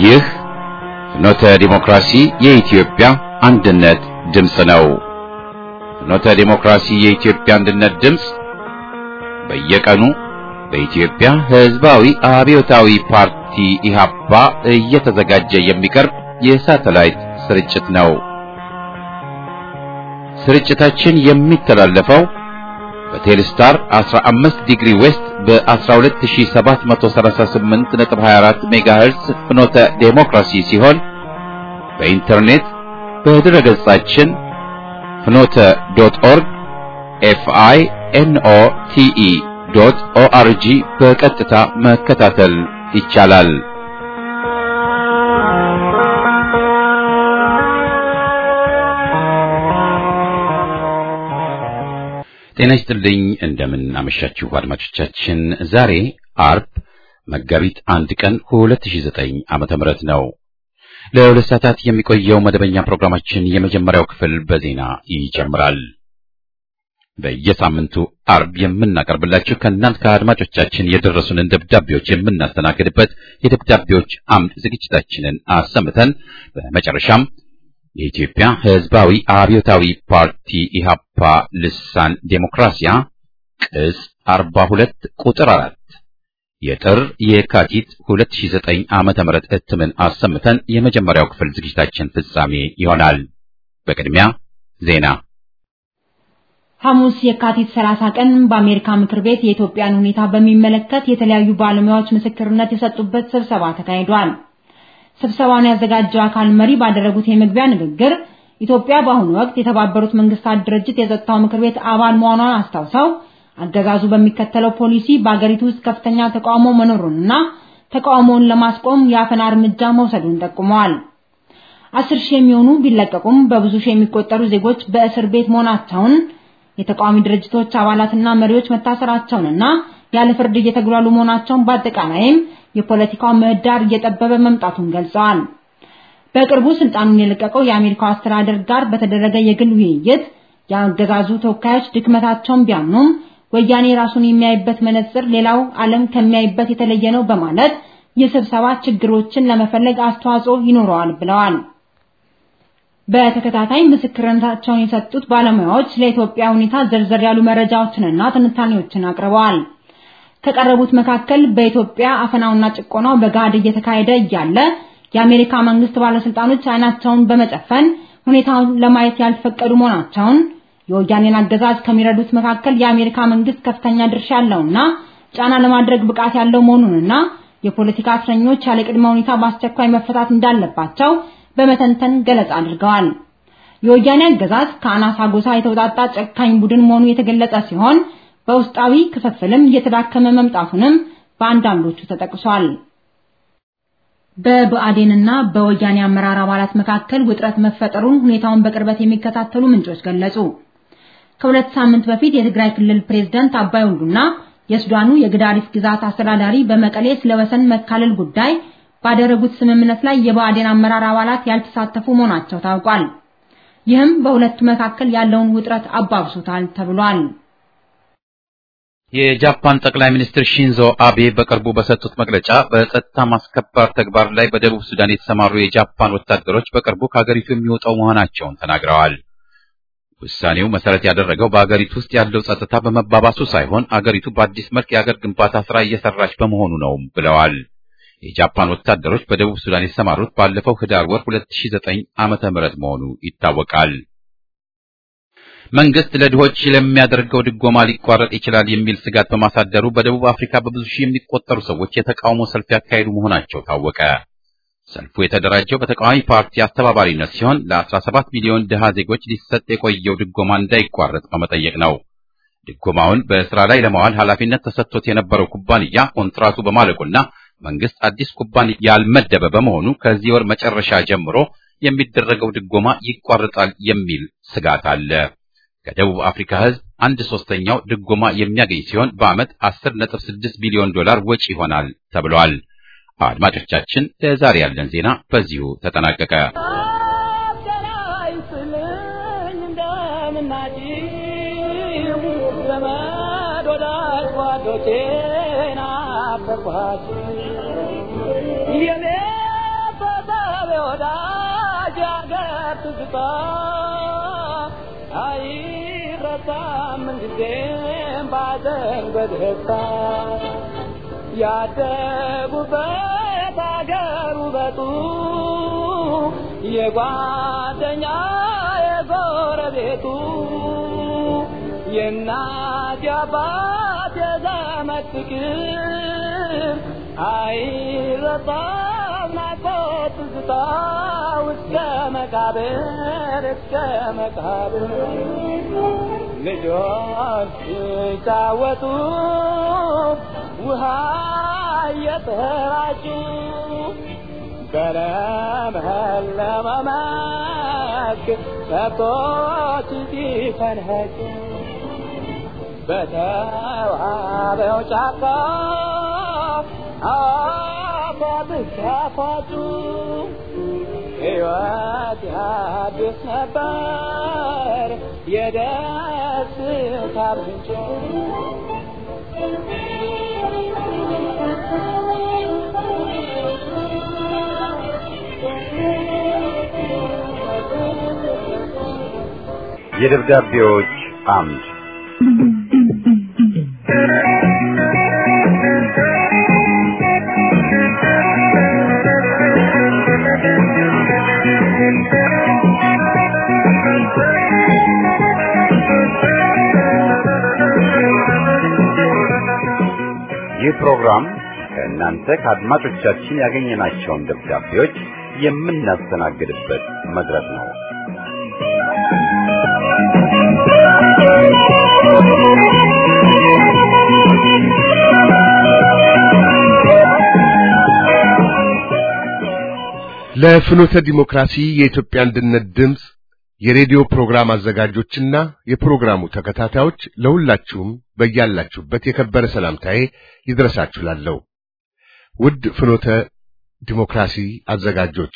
ይህ ፍኖተ ዲሞክራሲ የኢትዮጵያ አንድነት ድምፅ ነው። ፍኖተ ዲሞክራሲ የኢትዮጵያ አንድነት ድምፅ በየቀኑ በኢትዮጵያ ሕዝባዊ አብዮታዊ ፓርቲ ኢህአፓ እየተዘጋጀ የሚቀርብ የሳተላይት ስርጭት ነው። ስርጭታችን የሚተላለፈው በቴሌስታር 15 ዲግሪ ዌስት በ12738.24 ሜጋሄርስ ፍኖተ ዴሞክራሲ ሲሆን በኢንተርኔት በድረ ገጻችን ፍኖተ ዶት ኦርግ ኤፍአይ ኤንኦ ቲኢ ዶት ኦአርጂ በቀጥታ መከታተል ይቻላል። ጤና ይስጥልኝ። እንደምን አመሻችሁ አድማጮቻችን። ዛሬ አርብ መጋቢት አንድ ቀን 2009 ዓመተ ምህረት ነው። ለሁለት ሰዓታት የሚቆየው መደበኛ ፕሮግራማችን የመጀመሪያው ክፍል በዜና ይጀምራል። በየሳምንቱ አርብ የምናቀርብላችሁ ከእናንት ከአድማጮቻችን የደረሱንን ደብዳቤዎች የምናስተናግድበት የደብዳቤዎች አምድ ዝግጅታችንን አሰምተን በመጨረሻም የኢትዮጵያ ሕዝባዊ አብዮታዊ ፓርቲ ኢህአፓ ልሳን ዴሞክራሲያ ቅጽ 42 ቁጥር 4 የጥር የካቲት 2009 ዓመተ ምህረት እትምን አሰምተን የመጀመሪያው ክፍል ዝግጅታችን ፍጻሜ ይሆናል። በቅድሚያ ዜና። ሐሙስ የካቲት 30 ቀን በአሜሪካ ምክር ቤት የኢትዮጵያን ሁኔታ በሚመለከት የተለያዩ ባለሙያዎች ምስክርነት የሰጡበት ስብሰባ ተካሂዷል። ስብሰባውን ያዘጋጀው አካል መሪ ባደረጉት የመግቢያ ንግግር ኢትዮጵያ በአሁኑ ወቅት የተባበሩት መንግስታት ድርጅት የጸጥታው ምክር ቤት አባል መሆኗን አስታውሰው አገዛዙ በሚከተለው ፖሊሲ በአገሪቱ ውስጥ ከፍተኛ ተቃውሞ መኖሩንና ተቃውሞውን ለማስቆም የአፈና እርምጃ መውሰዱን ጠቁመዋል። አስር ሺህ የሚሆኑ ቢለቀቁም በብዙ ሺህ የሚቆጠሩ ዜጎች በእስር ቤት መሆናቸውን የተቃዋሚ ድርጅቶች አባላትና መሪዎች መታሰራቸውንና ያለ ፍርድ እየተጉላሉ መሆናቸውን በአጠቃላይም የፖለቲካው ምህዳር እየጠበበ መምጣቱን ገልጸዋል። በቅርቡ ስልጣኑን የለቀቀው የአሜሪካው አስተዳደር ጋር በተደረገ የግል ውይይት የአገዛዙ ተወካዮች ድክመታቸውን ቢያምኑም ወያኔ ራሱን የሚያይበት መነጽር ሌላው ዓለም ከሚያይበት የተለየ ነው በማለት የስብሰባ ችግሮችን ለመፈለግ አስተዋጽኦ ይኖረዋል ብለዋል። በተከታታይ ምስክርነታቸውን የሰጡት ባለሙያዎች ለኢትዮጵያ ሁኔታ ዘርዘር ያሉ መረጃዎችንና ትንታኔዎችን አቅርበዋል። ከቀረቡት መካከል በኢትዮጵያ አፈናውና ጭቆናው በጋድ እየተካሄደ እያለ የአሜሪካ መንግስት ባለስልጣኖች አይናቸውን በመጨፈን ሁኔታውን ለማየት ያልፈቀዱ መሆናቸውን፣ የወያኔን አገዛዝ ከሚረዱት መካከል የአሜሪካ መንግስት ከፍተኛ ድርሻ ያለውና ጫና ለማድረግ ብቃት ያለው መሆኑንና የፖለቲካ እስረኞች ያለ ቅድመ ሁኔታ በአስቸኳይ መፈታት እንዳለባቸው በመተንተን ገለጻ አድርገዋል። የወያኔ አገዛዝ ከአናሳ ጎሳ የተውጣጣ ጨካኝ ቡድን መሆኑ የተገለጸ ሲሆን በውስጣዊ ክፍፍልም እየተዳከመ መምጣቱንም በአንዳንዶቹ ተጠቅሷል። በብአዴንና በወያኔ አመራር አባላት መካከል ውጥረት መፈጠሩን ሁኔታውን በቅርበት የሚከታተሉ ምንጮች ገለጹ። ከሁለት ሳምንት በፊት የትግራይ ክልል ፕሬዝዳንት አባይ ወልዱና የሱዳኑ የግዳሪፍ ግዛት አስተዳዳሪ በመቀሌ ስለ ወሰን መካለል ጉዳይ ባደረጉት ስምምነት ላይ የብአዴን አመራር አባላት ያልተሳተፉ መሆናቸው ታውቋል። ይህም በሁለቱ መካከል ያለውን ውጥረት አባብሶታል ተብሏል። የጃፓን ጠቅላይ ሚኒስትር ሺንዞ አቤ በቅርቡ በሰጡት መግለጫ በጸጥታ ማስከበር ተግባር ላይ በደቡብ ሱዳን የተሰማሩ የጃፓን ወታደሮች በቅርቡ ከሀገሪቱ የሚወጣው መሆናቸውን ተናግረዋል። ውሳኔው መሰረት ያደረገው በአገሪቱ ውስጥ ያለው ጸጥታ በመባባሱ ሳይሆን አገሪቱ በአዲስ መልክ የአገር ግንባታ ስራ እየሰራች በመሆኑ ነው ብለዋል። የጃፓን ወታደሮች በደቡብ ሱዳን የተሰማሩት ባለፈው ህዳር ወር 2009 ዓመተ ምህረት መሆኑ ይታወቃል። መንግስት ለድሆች ለሚያደርገው ድጎማ ሊቋረጥ ይችላል የሚል ስጋት በማሳደሩ በደቡብ አፍሪካ በብዙ ሺህ የሚቆጠሩ ሰዎች የተቃውሞ ሰልፍ ያካሄዱ መሆናቸው ታወቀ። ሰልፉ የተደራጀው በተቃዋሚ ፓርቲ አስተባባሪነት ሲሆን ለ17 ሚሊዮን ድሃ ዜጎች ሊሰጥ የቆየው ድጎማ እንዳይቋረጥ በመጠየቅ ነው። ድጎማውን በስራ ላይ ለማዋል ኃላፊነት ተሰጥቶት የነበረው ኩባንያ ኮንትራቱ በማለቁና መንግስት አዲስ ኩባንያ ያልመደበ በመሆኑ ከዚህ ወር መጨረሻ ጀምሮ የሚደረገው ድጎማ ይቋረጣል የሚል ስጋት አለ። ከደቡብ አፍሪካ ህዝብ አንድ ሶስተኛው ድጎማ የሚያገኝ ሲሆን በዓመት 10.6 ቢሊዮን ዶላር ወጪ ይሆናል ተብሏል። አድማጮቻችን፣ ለዛሬ ያለን ዜና በዚሁ ተጠናቀቀ። ናፈኳት የኔ ወዳጅ ያገር ትዝታ አይረሳም ጊዜም ባዘን በደስታ ያደጉበት አገር ውበቱ የጓደኛ የጎረቤቱ የእናት የአባት የዘመድ ፍቅር አይረሳም ናፍቆት ትዝታ እስከ መቃብር እስከ መቃብር ልጆች ሲጫወቱ ውሃ እየተራጩ በለመለመ መስክ ከብቶች ሲፈንኸጩ በተዋበው ጫካ አፏብስ ሲያፏጩ ሕይወት ያድስ ነበር የደስታ ምንጭ የደብዳቤዎች አምድ ይህ ፕሮግራም ከእናንተ ከአድማጮቻችን ያገኘናቸውን ደብዳቤዎች የምናስተናግድበት መድረክ ነው። ለፍኖተ ዲሞክራሲ የኢትዮጵያ አንድነት ድምፅ የሬዲዮ ፕሮግራም አዘጋጆችና የፕሮግራሙ ተከታታዮች ለሁላችሁም በያላችሁበት የከበረ ሰላምታዬ ይድረሳችሁ ላለሁ። ውድ ፍኖተ ዲሞክራሲ አዘጋጆች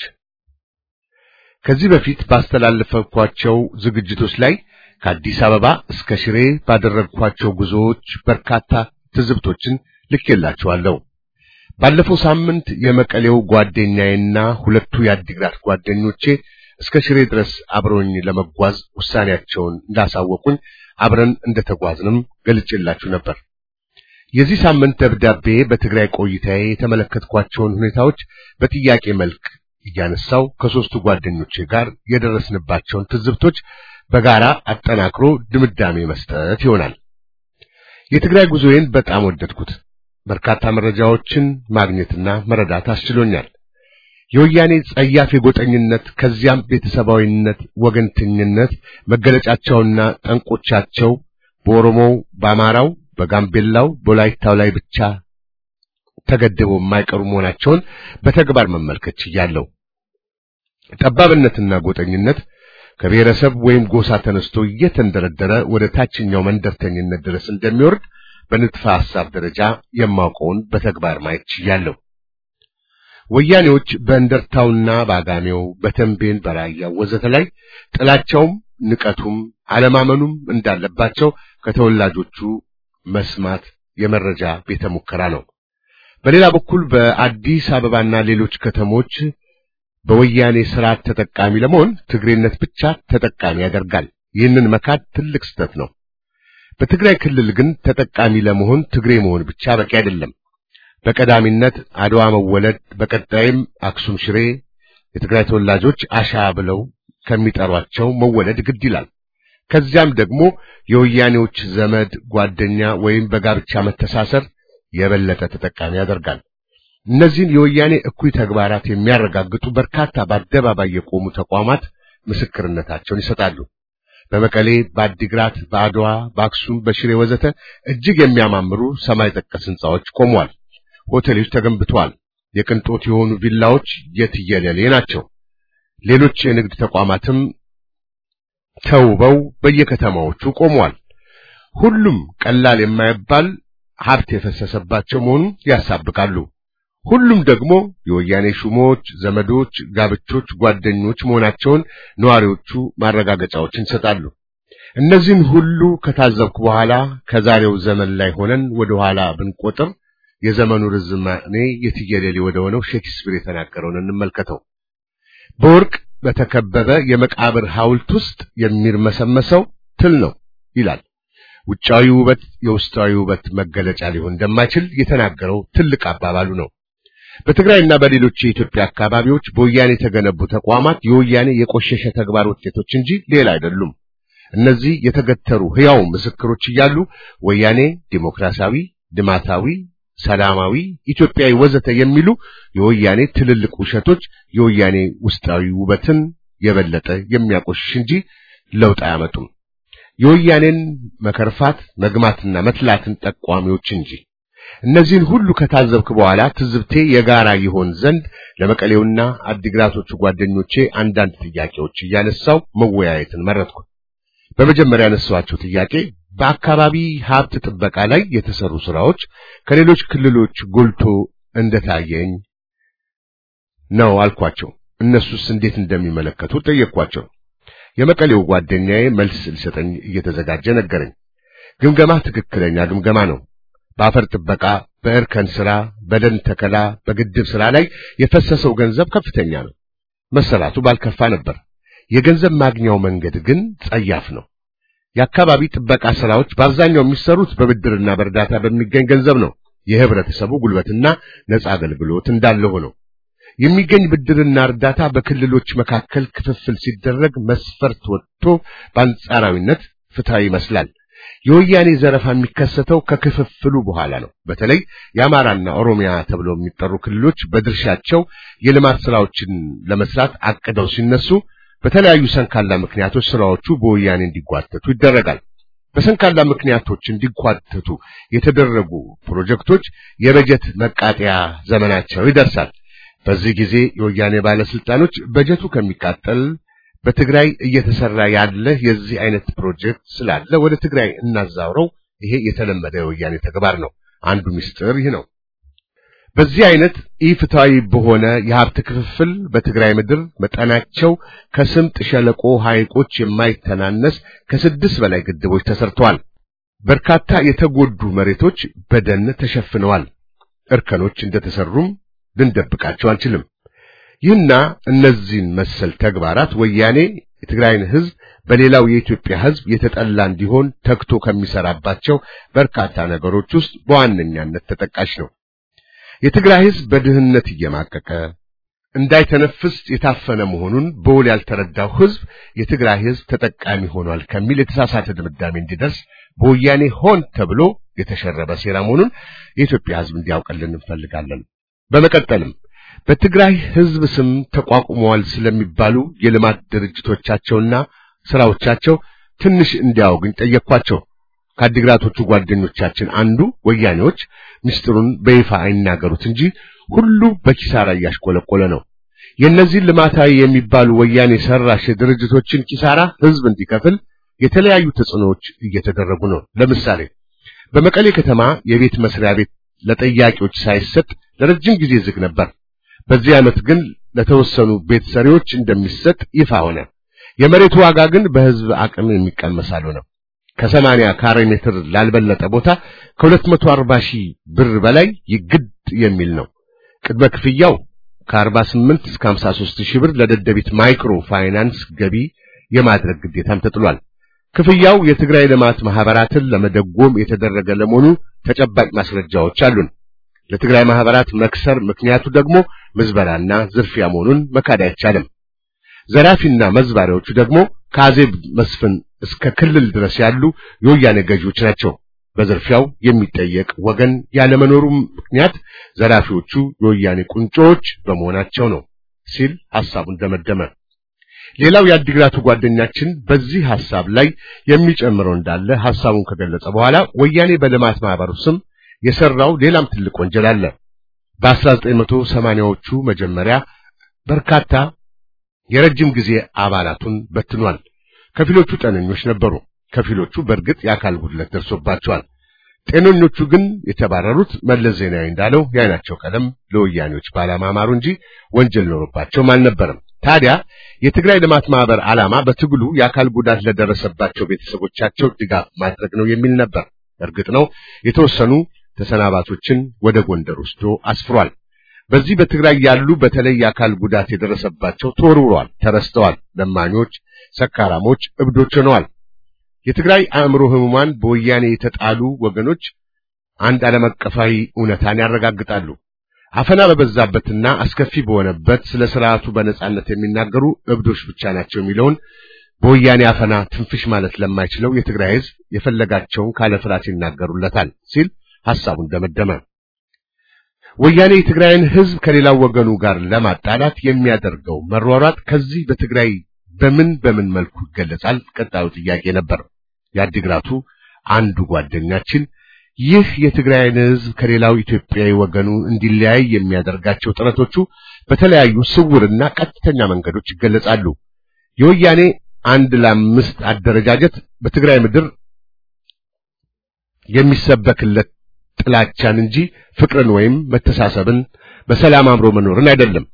ከዚህ በፊት ባስተላለፈኳቸው ዝግጅቶች ላይ ከአዲስ አበባ እስከ ሽሬ ባደረግኳቸው ጉዞዎች በርካታ ትዝብቶችን ልኬላችኋለሁ። ባለፈው ሳምንት የመቀሌው ጓደኛዬና ሁለቱ የአዲግራት ጓደኞቼ እስከ ሽሬ ድረስ አብረውኝ ለመጓዝ ውሳኔያቸውን እንዳሳወቁኝ አብረን እንደተጓዝንም ገልጬላችሁ ነበር። የዚህ ሳምንት ደብዳቤ በትግራይ ቆይታዬ የተመለከትኳቸውን ሁኔታዎች በጥያቄ መልክ እያነሳው ከሦስቱ ጓደኞቼ ጋር የደረስንባቸውን ትዝብቶች በጋራ አጠናክሮ ድምዳሜ መስጠት ይሆናል። የትግራይ ጉዞዬን በጣም ወደድኩት። በርካታ መረጃዎችን ማግኘትና መረዳት አስችሎኛል። የወያኔ ጸያፍ የጎጠኝነት ከዚያም ቤተሰባዊነት፣ ወገንተኝነት መገለጫቸውና ጠንቆቻቸው በኦሮሞው፣ በአማራው፣ በጋምቤላው፣ በወላይታው ላይ ብቻ ተገድበው የማይቀሩ መሆናቸውን በተግባር መመልከት ችያለሁ። ጠባብነትና ጎጠኝነት ከብሔረሰብ ወይም ጎሳ ተነስቶ እየተንደረደረ ወደ ታችኛው መንደርተኝነት ድረስ እንደሚወርድ በንድፈ ሐሳብ ደረጃ የማውቀውን በተግባር ማየት ችያለሁ። ወያኔዎች በእንደርታውና በአጋሜው፣ በተንቤን፣ በራያው ወዘተ ላይ ጥላቻውም ንቀቱም አለማመኑም እንዳለባቸው ከተወላጆቹ መስማት የመረጃ ቤተ ሙከራ ነው። በሌላ በኩል በአዲስ አበባና ሌሎች ከተሞች በወያኔ ስርዓት ተጠቃሚ ለመሆን ትግሬነት ብቻ ተጠቃሚ ያደርጋል። ይህንን መካድ ትልቅ ስህተት ነው። በትግራይ ክልል ግን ተጠቃሚ ለመሆን ትግሬ መሆን ብቻ በቂ አይደለም። በቀዳሚነት አድዋ መወለድ፣ በቀጣይም አክሱም ሽሬ የትግራይ ተወላጆች አሻ ብለው ከሚጠሯቸው መወለድ ግድ ይላል። ከዚያም ደግሞ የወያኔዎች ዘመድ ጓደኛ ወይም በጋብቻ መተሳሰር የበለጠ ተጠቃሚ ያደርጋል። እነዚህን የወያኔ እኩይ ተግባራት የሚያረጋግጡ በርካታ በአደባባይ የቆሙ ተቋማት ምስክርነታቸውን ይሰጣሉ። በመቀሌ፣ በአዲግራት፣ በአድዋ፣ በአክሱም፣ በሽሬ ወዘተ እጅግ የሚያማምሩ ሰማይ ጠቀስ ሕንጻዎች ቆመዋል። ሆቴሎች ተገንብተዋል። የቅንጦት የሆኑ ቪላዎች የትየለሌ ናቸው። ሌሎች የንግድ ተቋማትም ተውበው በየከተማዎቹ ቆመዋል። ሁሉም ቀላል የማይባል ሀብት የፈሰሰባቸው መሆኑን ያሳብቃሉ። ሁሉም ደግሞ የወያኔ ሹሞች፣ ዘመዶች፣ ጋብቾች፣ ጓደኞች መሆናቸውን ነዋሪዎቹ ማረጋገጫዎችን ይሰጣሉ። እነዚህን ሁሉ ከታዘብኩ በኋላ ከዛሬው ዘመን ላይ ሆነን ወደ ኋላ ብንቆጥር የዘመኑ ርዝማኔ የትየለሌ ወደ ሆነው ሼክስፒር የተናገረውን እንመልከተው። በወርቅ በተከበበ የመቃብር ሐውልት ውስጥ የሚርመሰመሰው ትል ነው ይላል። ውጫዊ ውበት የውስጣዊ ውበት መገለጫ ሊሆን እንደማይችል የተናገረው ትልቅ አባባሉ ነው። በትግራይና በሌሎች የኢትዮጵያ አካባቢዎች በወያኔ የተገነቡ ተቋማት የወያኔ የቆሸሸ ተግባር ውጤቶች እንጂ ሌላ አይደሉም። እነዚህ የተገተሩ ሕያው ምስክሮች እያሉ ወያኔ ዲሞክራሲያዊ፣ ልማታዊ፣ ሰላማዊ፣ ኢትዮጵያዊ ወዘተ የሚሉ የወያኔ ትልልቅ ውሸቶች የወያኔ ውስጣዊ ውበትን የበለጠ የሚያቆሽሽ እንጂ ለውጥ አያመጡም። የወያኔን መከርፋት መግማትና መትላትን ጠቋሚዎች እንጂ። እነዚህን ሁሉ ከታዘብክ በኋላ ትዝብቴ የጋራ ይሆን ዘንድ ለመቀሌውና አዲግራቶቹ ጓደኞቼ አንዳንድ ጥያቄዎች እያነሳው መወያየትን መረጥኩ። በመጀመሪያ ያነሳኋቸው ጥያቄ በአካባቢ ሀብት ጥበቃ ላይ የተሰሩ ስራዎች ከሌሎች ክልሎች ጎልቶ እንደታየኝ ነው አልኳቸው። እነሱስ እንዴት እንደሚመለከቱ ጠየቅኳቸው። የመቀሌው ጓደኛዬ መልስ ሊሰጠኝ እየተዘጋጀ ነገረኝ። ግምገማ ትክክለኛ ግምገማ ነው። በአፈር ጥበቃ፣ በእርከን ስራ፣ በደን ተከላ፣ በግድብ ስራ ላይ የፈሰሰው ገንዘብ ከፍተኛ ነው። መሰራቱ ባልከፋ ነበር። የገንዘብ ማግኛው መንገድ ግን ጸያፍ ነው። የአካባቢ ጥበቃ ስራዎች በአብዛኛው የሚሰሩት በብድርና በእርዳታ በሚገኝ ገንዘብ ነው። የህብረተሰቡ ጉልበትና ነጻ አገልግሎት እንዳለ ሆነው የሚገኝ ብድርና እርዳታ በክልሎች መካከል ክፍፍል ሲደረግ መስፈርት ወጥቶ በአንጻራዊነት ፍትሃዊ ይመስላል። የወያኔ ዘረፋ የሚከሰተው ከክፍፍሉ በኋላ ነው። በተለይ የአማራና ኦሮሚያ ተብለው የሚጠሩ ክልሎች በድርሻቸው የልማት ስራዎችን ለመስራት አቅደው ሲነሱ በተለያዩ ሰንካላ ምክንያቶች ስራዎቹ በወያኔ እንዲጓተቱ ይደረጋል። በሰንካላ ምክንያቶች እንዲጓተቱ የተደረጉ ፕሮጀክቶች የበጀት መቃጠያ ዘመናቸው ይደርሳል። በዚህ ጊዜ የወያኔ ባለስልጣኖች በጀቱ ከሚቃጠል በትግራይ እየተሰራ ያለ የዚህ አይነት ፕሮጀክት ስላለ ወደ ትግራይ እናዛውረው፣ ይሄ የተለመደ የወያኔ ተግባር ነው። አንዱ ምስጢር ይህ ነው። በዚህ አይነት ኢፍትሃዊ በሆነ የሀብት ክፍፍል በትግራይ ምድር መጠናቸው ከስምጥ ሸለቆ ሐይቆች የማይተናነስ ከስድስት በላይ ግድቦች ተሰርተዋል። በርካታ የተጎዱ መሬቶች በደን ተሸፍነዋል። እርከኖች እንደተሰሩም ልንደብቃቸው አንችልም። ይህና እነዚህን መሰል ተግባራት ወያኔ የትግራይን ሕዝብ በሌላው የኢትዮጵያ ሕዝብ የተጠላ እንዲሆን ተግቶ ከሚሰራባቸው በርካታ ነገሮች ውስጥ በዋነኛነት ተጠቃሽ ነው። የትግራይ ሕዝብ በድህነት እየማቀቀ እንዳይተነፍስ የታፈነ መሆኑን በውል ያልተረዳው ሕዝብ የትግራይ ሕዝብ ተጠቃሚ ሆኗል ከሚል የተሳሳተ ድምዳሜ እንዲደርስ በወያኔ ሆን ተብሎ የተሸረበ ሴራ መሆኑን የኢትዮጵያ ሕዝብ እንዲያውቅልን እንፈልጋለን። በመቀጠልም በትግራይ ሕዝብ ስም ተቋቁመዋል ስለሚባሉ የልማት ድርጅቶቻቸውና ስራዎቻቸው ትንሽ እንዲያውግኝ ጠየቅኳቸው። ከአዲግራቶቹ ጓደኞቻችን አንዱ ወያኔዎች ምስጢሩን በይፋ አይናገሩት እንጂ ሁሉ በኪሳራ እያሽቆለቆለ ነው። የእነዚህን ልማታዊ የሚባሉ ወያኔ ሰራሽ ድርጅቶችን ኪሳራ ሕዝብ እንዲከፍል የተለያዩ ተጽዕኖዎች እየተደረጉ ነው። ለምሳሌ በመቀሌ ከተማ የቤት መስሪያ ቤት ለጠያቂዎች ሳይሰጥ ለረጅም ጊዜ ዝግ ነበር። በዚህ ዓመት ግን ለተወሰኑ ቤት ሰሪዎች እንደሚሰጥ ይፋ ሆነ። የመሬቱ ዋጋ ግን በሕዝብ አቅም የሚቀመስ አልሆነም። ከሰማንያ ካሬ ሜትር ላልበለጠ ቦታ ከሁለት መቶ አርባ ሺህ ብር በላይ ይግድ የሚል ነው። ቅድመ ክፍያው ከአርባ ስምንት እስከ ሀምሳ ሦስት ሺህ ብር ለደደቢት ማይክሮ ፋይናንስ ገቢ የማድረግ ግዴታም ተጥሏል። ክፍያው የትግራይ ልማት ማህበራትን ለመደጎም የተደረገ ለመሆኑ ተጨባጭ ማስረጃዎች አሉን። ለትግራይ ማህበራት መክሰር ምክንያቱ ደግሞ ምዝበራና ዝርፊያ መሆኑን መካድ አይቻልም። ዘራፊና መዝባሪዎቹ ደግሞ ከአዜብ መስፍን እስከ ክልል ድረስ ያሉ የወያኔ ገዢዎች ናቸው። በዝርፊያው የሚጠየቅ ወገን ያለመኖሩ ምክንያት ዘራፊዎቹ የወያኔ ቁንጮዎች በመሆናቸው ነው ሲል ሐሳቡን ደመደመ። ሌላው የአዲግራቱ ጓደኛችን በዚህ ሐሳብ ላይ የሚጨምረው እንዳለ ሐሳቡን ከገለጸ በኋላ ወያኔ በልማት ማህበሩ ስም የሰራው ሌላም ትልቅ ወንጀል አለ። በ1980ዎቹ መጀመሪያ በርካታ የረጅም ጊዜ አባላቱን በትኗል። ከፊሎቹ ጤነኞች ነበሩ፣ ከፊሎቹ በእርግጥ የአካል ጉድለት ደርሶባቸዋል። ጤነኞቹ ግን የተባረሩት መለስ ዜናዊ እንዳለው የዓይናቸው ቀለም ለወያኔዎች ባለማማሩ እንጂ ወንጀል ኖሮባቸውም አልነበረም። ታዲያ የትግራይ ልማት ማህበር ዓላማ በትግሉ የአካል ጉዳት ለደረሰባቸው ቤተሰቦቻቸው ድጋፍ ማድረግ ነው የሚል ነበር። እርግጥ ነው የተወሰኑ ተሰናባቶችን ወደ ጎንደር ወስዶ አስፍሯል። በዚህ በትግራይ ያሉ በተለይ የአካል ጉዳት የደረሰባቸው ተወርውረዋል፣ ተረስተዋል። ለማኞች፣ ሰካራሞች፣ እብዶች ሆነዋል። የትግራይ አእምሮ ህሙማን በወያኔ የተጣሉ ወገኖች አንድ ዓለም አቀፋዊ እውነታን ያረጋግጣሉ። አፈና በበዛበትና አስከፊ በሆነበት ስለ ስርዓቱ በነጻነት የሚናገሩ እብዶች ብቻ ናቸው የሚለውን በወያኔ አፈና ትንፍሽ ማለት ለማይችለው የትግራይ ህዝብ የፈለጋቸውን ካለ ፍርሃት ይናገሩለታል ሲል ሐሳቡን ደመደመ። ወያኔ የትግራይን ህዝብ ከሌላው ወገኑ ጋር ለማጣላት የሚያደርገው መሯሯጥ ከዚህ በትግራይ በምን በምን መልኩ ይገለጻል? ቀጣዩ ጥያቄ ነበር። የአዲግራቱ አንዱ ጓደኛችን ይህ የትግራይን ህዝብ ከሌላው ኢትዮጵያዊ ወገኑ እንዲለያይ የሚያደርጋቸው ጥረቶቹ በተለያዩ ስውርና ቀጥተኛ መንገዶች ይገለጻሉ። የወያኔ አንድ ለአምስት አደረጃጀት በትግራይ ምድር የሚሰበክለት ጥላቻን እንጂ ፍቅርን ወይም መተሳሰብን በሰላም አብሮ መኖርን አይደለም።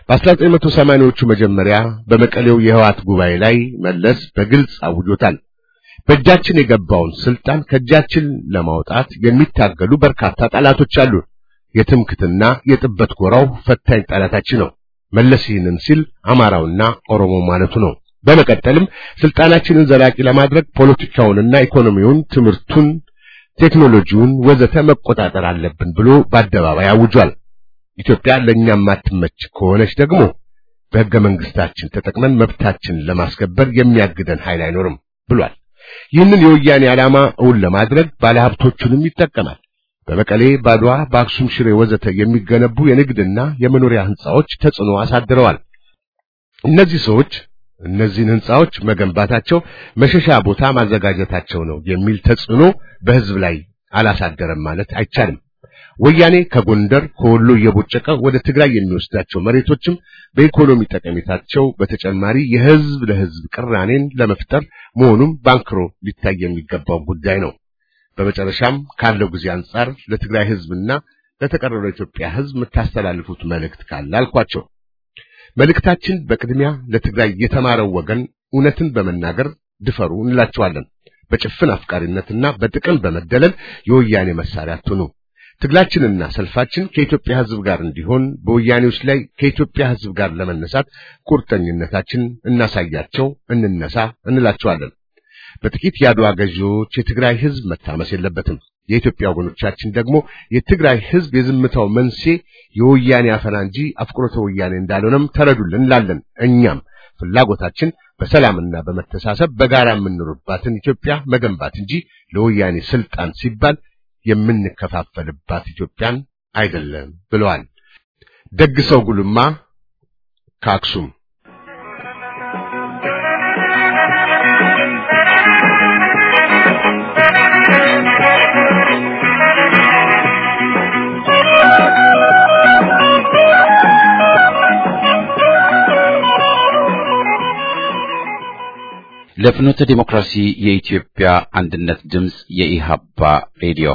በ1980ዎቹ መጀመሪያ በመቀሌው የህዋት ጉባኤ ላይ መለስ በግልጽ አውጆታል። በእጃችን የገባውን ስልጣን ከእጃችን ለማውጣት የሚታገሉ በርካታ ጠላቶች አሉ። የትምክትና የጥበት ጎራው ፈታኝ ጠላታችን ነው። መለስ ይህንን ሲል አማራውና ኦሮሞ ማለቱ ነው። በመቀጠልም ስልጣናችንን ዘላቂ ለማድረግ ፖለቲካውንና ኢኮኖሚውን፣ ትምህርቱን፣ ቴክኖሎጂውን ወዘተ መቆጣጠር አለብን ብሎ በአደባባይ አውጇል። ኢትዮጵያ ለእኛም ማትመች ከሆነች ደግሞ በሕገ መንግስታችን ተጠቅመን መብታችንን ለማስከበር የሚያግደን ኃይል አይኖርም ብሏል። ይህንን የወያኔ ዓላማ እውን ለማድረግ ባለሀብቶቹንም ይጠቀማል። በመቀሌ፣ ባድዋ፣ በአክሱም፣ ሽሬ ወዘተ የሚገነቡ የንግድና የመኖሪያ ህንጻዎች ተጽዕኖ አሳድረዋል። እነዚህ ሰዎች እነዚህን ህንጻዎች መገንባታቸው መሸሻ ቦታ ማዘጋጀታቸው ነው የሚል ተጽዕኖ በህዝብ ላይ አላሳደረም ማለት አይቻልም። ወያኔ ከጎንደር ከወሎ እየቦጨቀ ወደ ትግራይ የሚወስዳቸው መሬቶችም በኢኮኖሚ ጠቀሜታቸው በተጨማሪ የህዝብ ለህዝብ ቅራኔን ለመፍጠር መሆኑም ባንክሮ ሊታይ የሚገባው ጉዳይ ነው። በመጨረሻም ካለው ጊዜ አንጻር ለትግራይ ህዝብና ለተቀረው ኢትዮጵያ ህዝብ የምታስተላልፉት መልእክት ካለ አልኳቸው። መልእክታችን በቅድሚያ ለትግራይ የተማረው ወገን እውነትን በመናገር ድፈሩ እንላቸዋለን። በጭፍን አፍቃሪነትና በጥቅም በመደለል የወያኔ መሳሪያ አትሁኑ። ትግላችንና ሰልፋችን ከኢትዮጵያ ህዝብ ጋር እንዲሆን በወያኔዎች ላይ ከኢትዮጵያ ህዝብ ጋር ለመነሳት ቁርጠኝነታችን እናሳያቸው፣ እንነሳ እንላቸዋለን። በጥቂት የአድዋ ገዢዎች የትግራይ ህዝብ መታመስ የለበትም። የኢትዮጵያ ወገኖቻችን ደግሞ የትግራይ ህዝብ የዝምታው መንስኤ የወያኔ አፈና እንጂ አፍቅሮተ ወያኔ እንዳልሆነም ተረዱልን እንላለን። እኛም ፍላጎታችን በሰላምና በመተሳሰብ በጋራ የምንኖርባትን ኢትዮጵያ መገንባት እንጂ ለወያኔ ስልጣን ሲባል የምንከፋፈልባት ኢትዮጵያን አይደለም ብለዋል። ደግሰው ጉልማ ከአክሱም ለፍኖተ ዲሞክራሲ የኢትዮጵያ አንድነት ድምፅ የኢሃፓ ሬዲዮ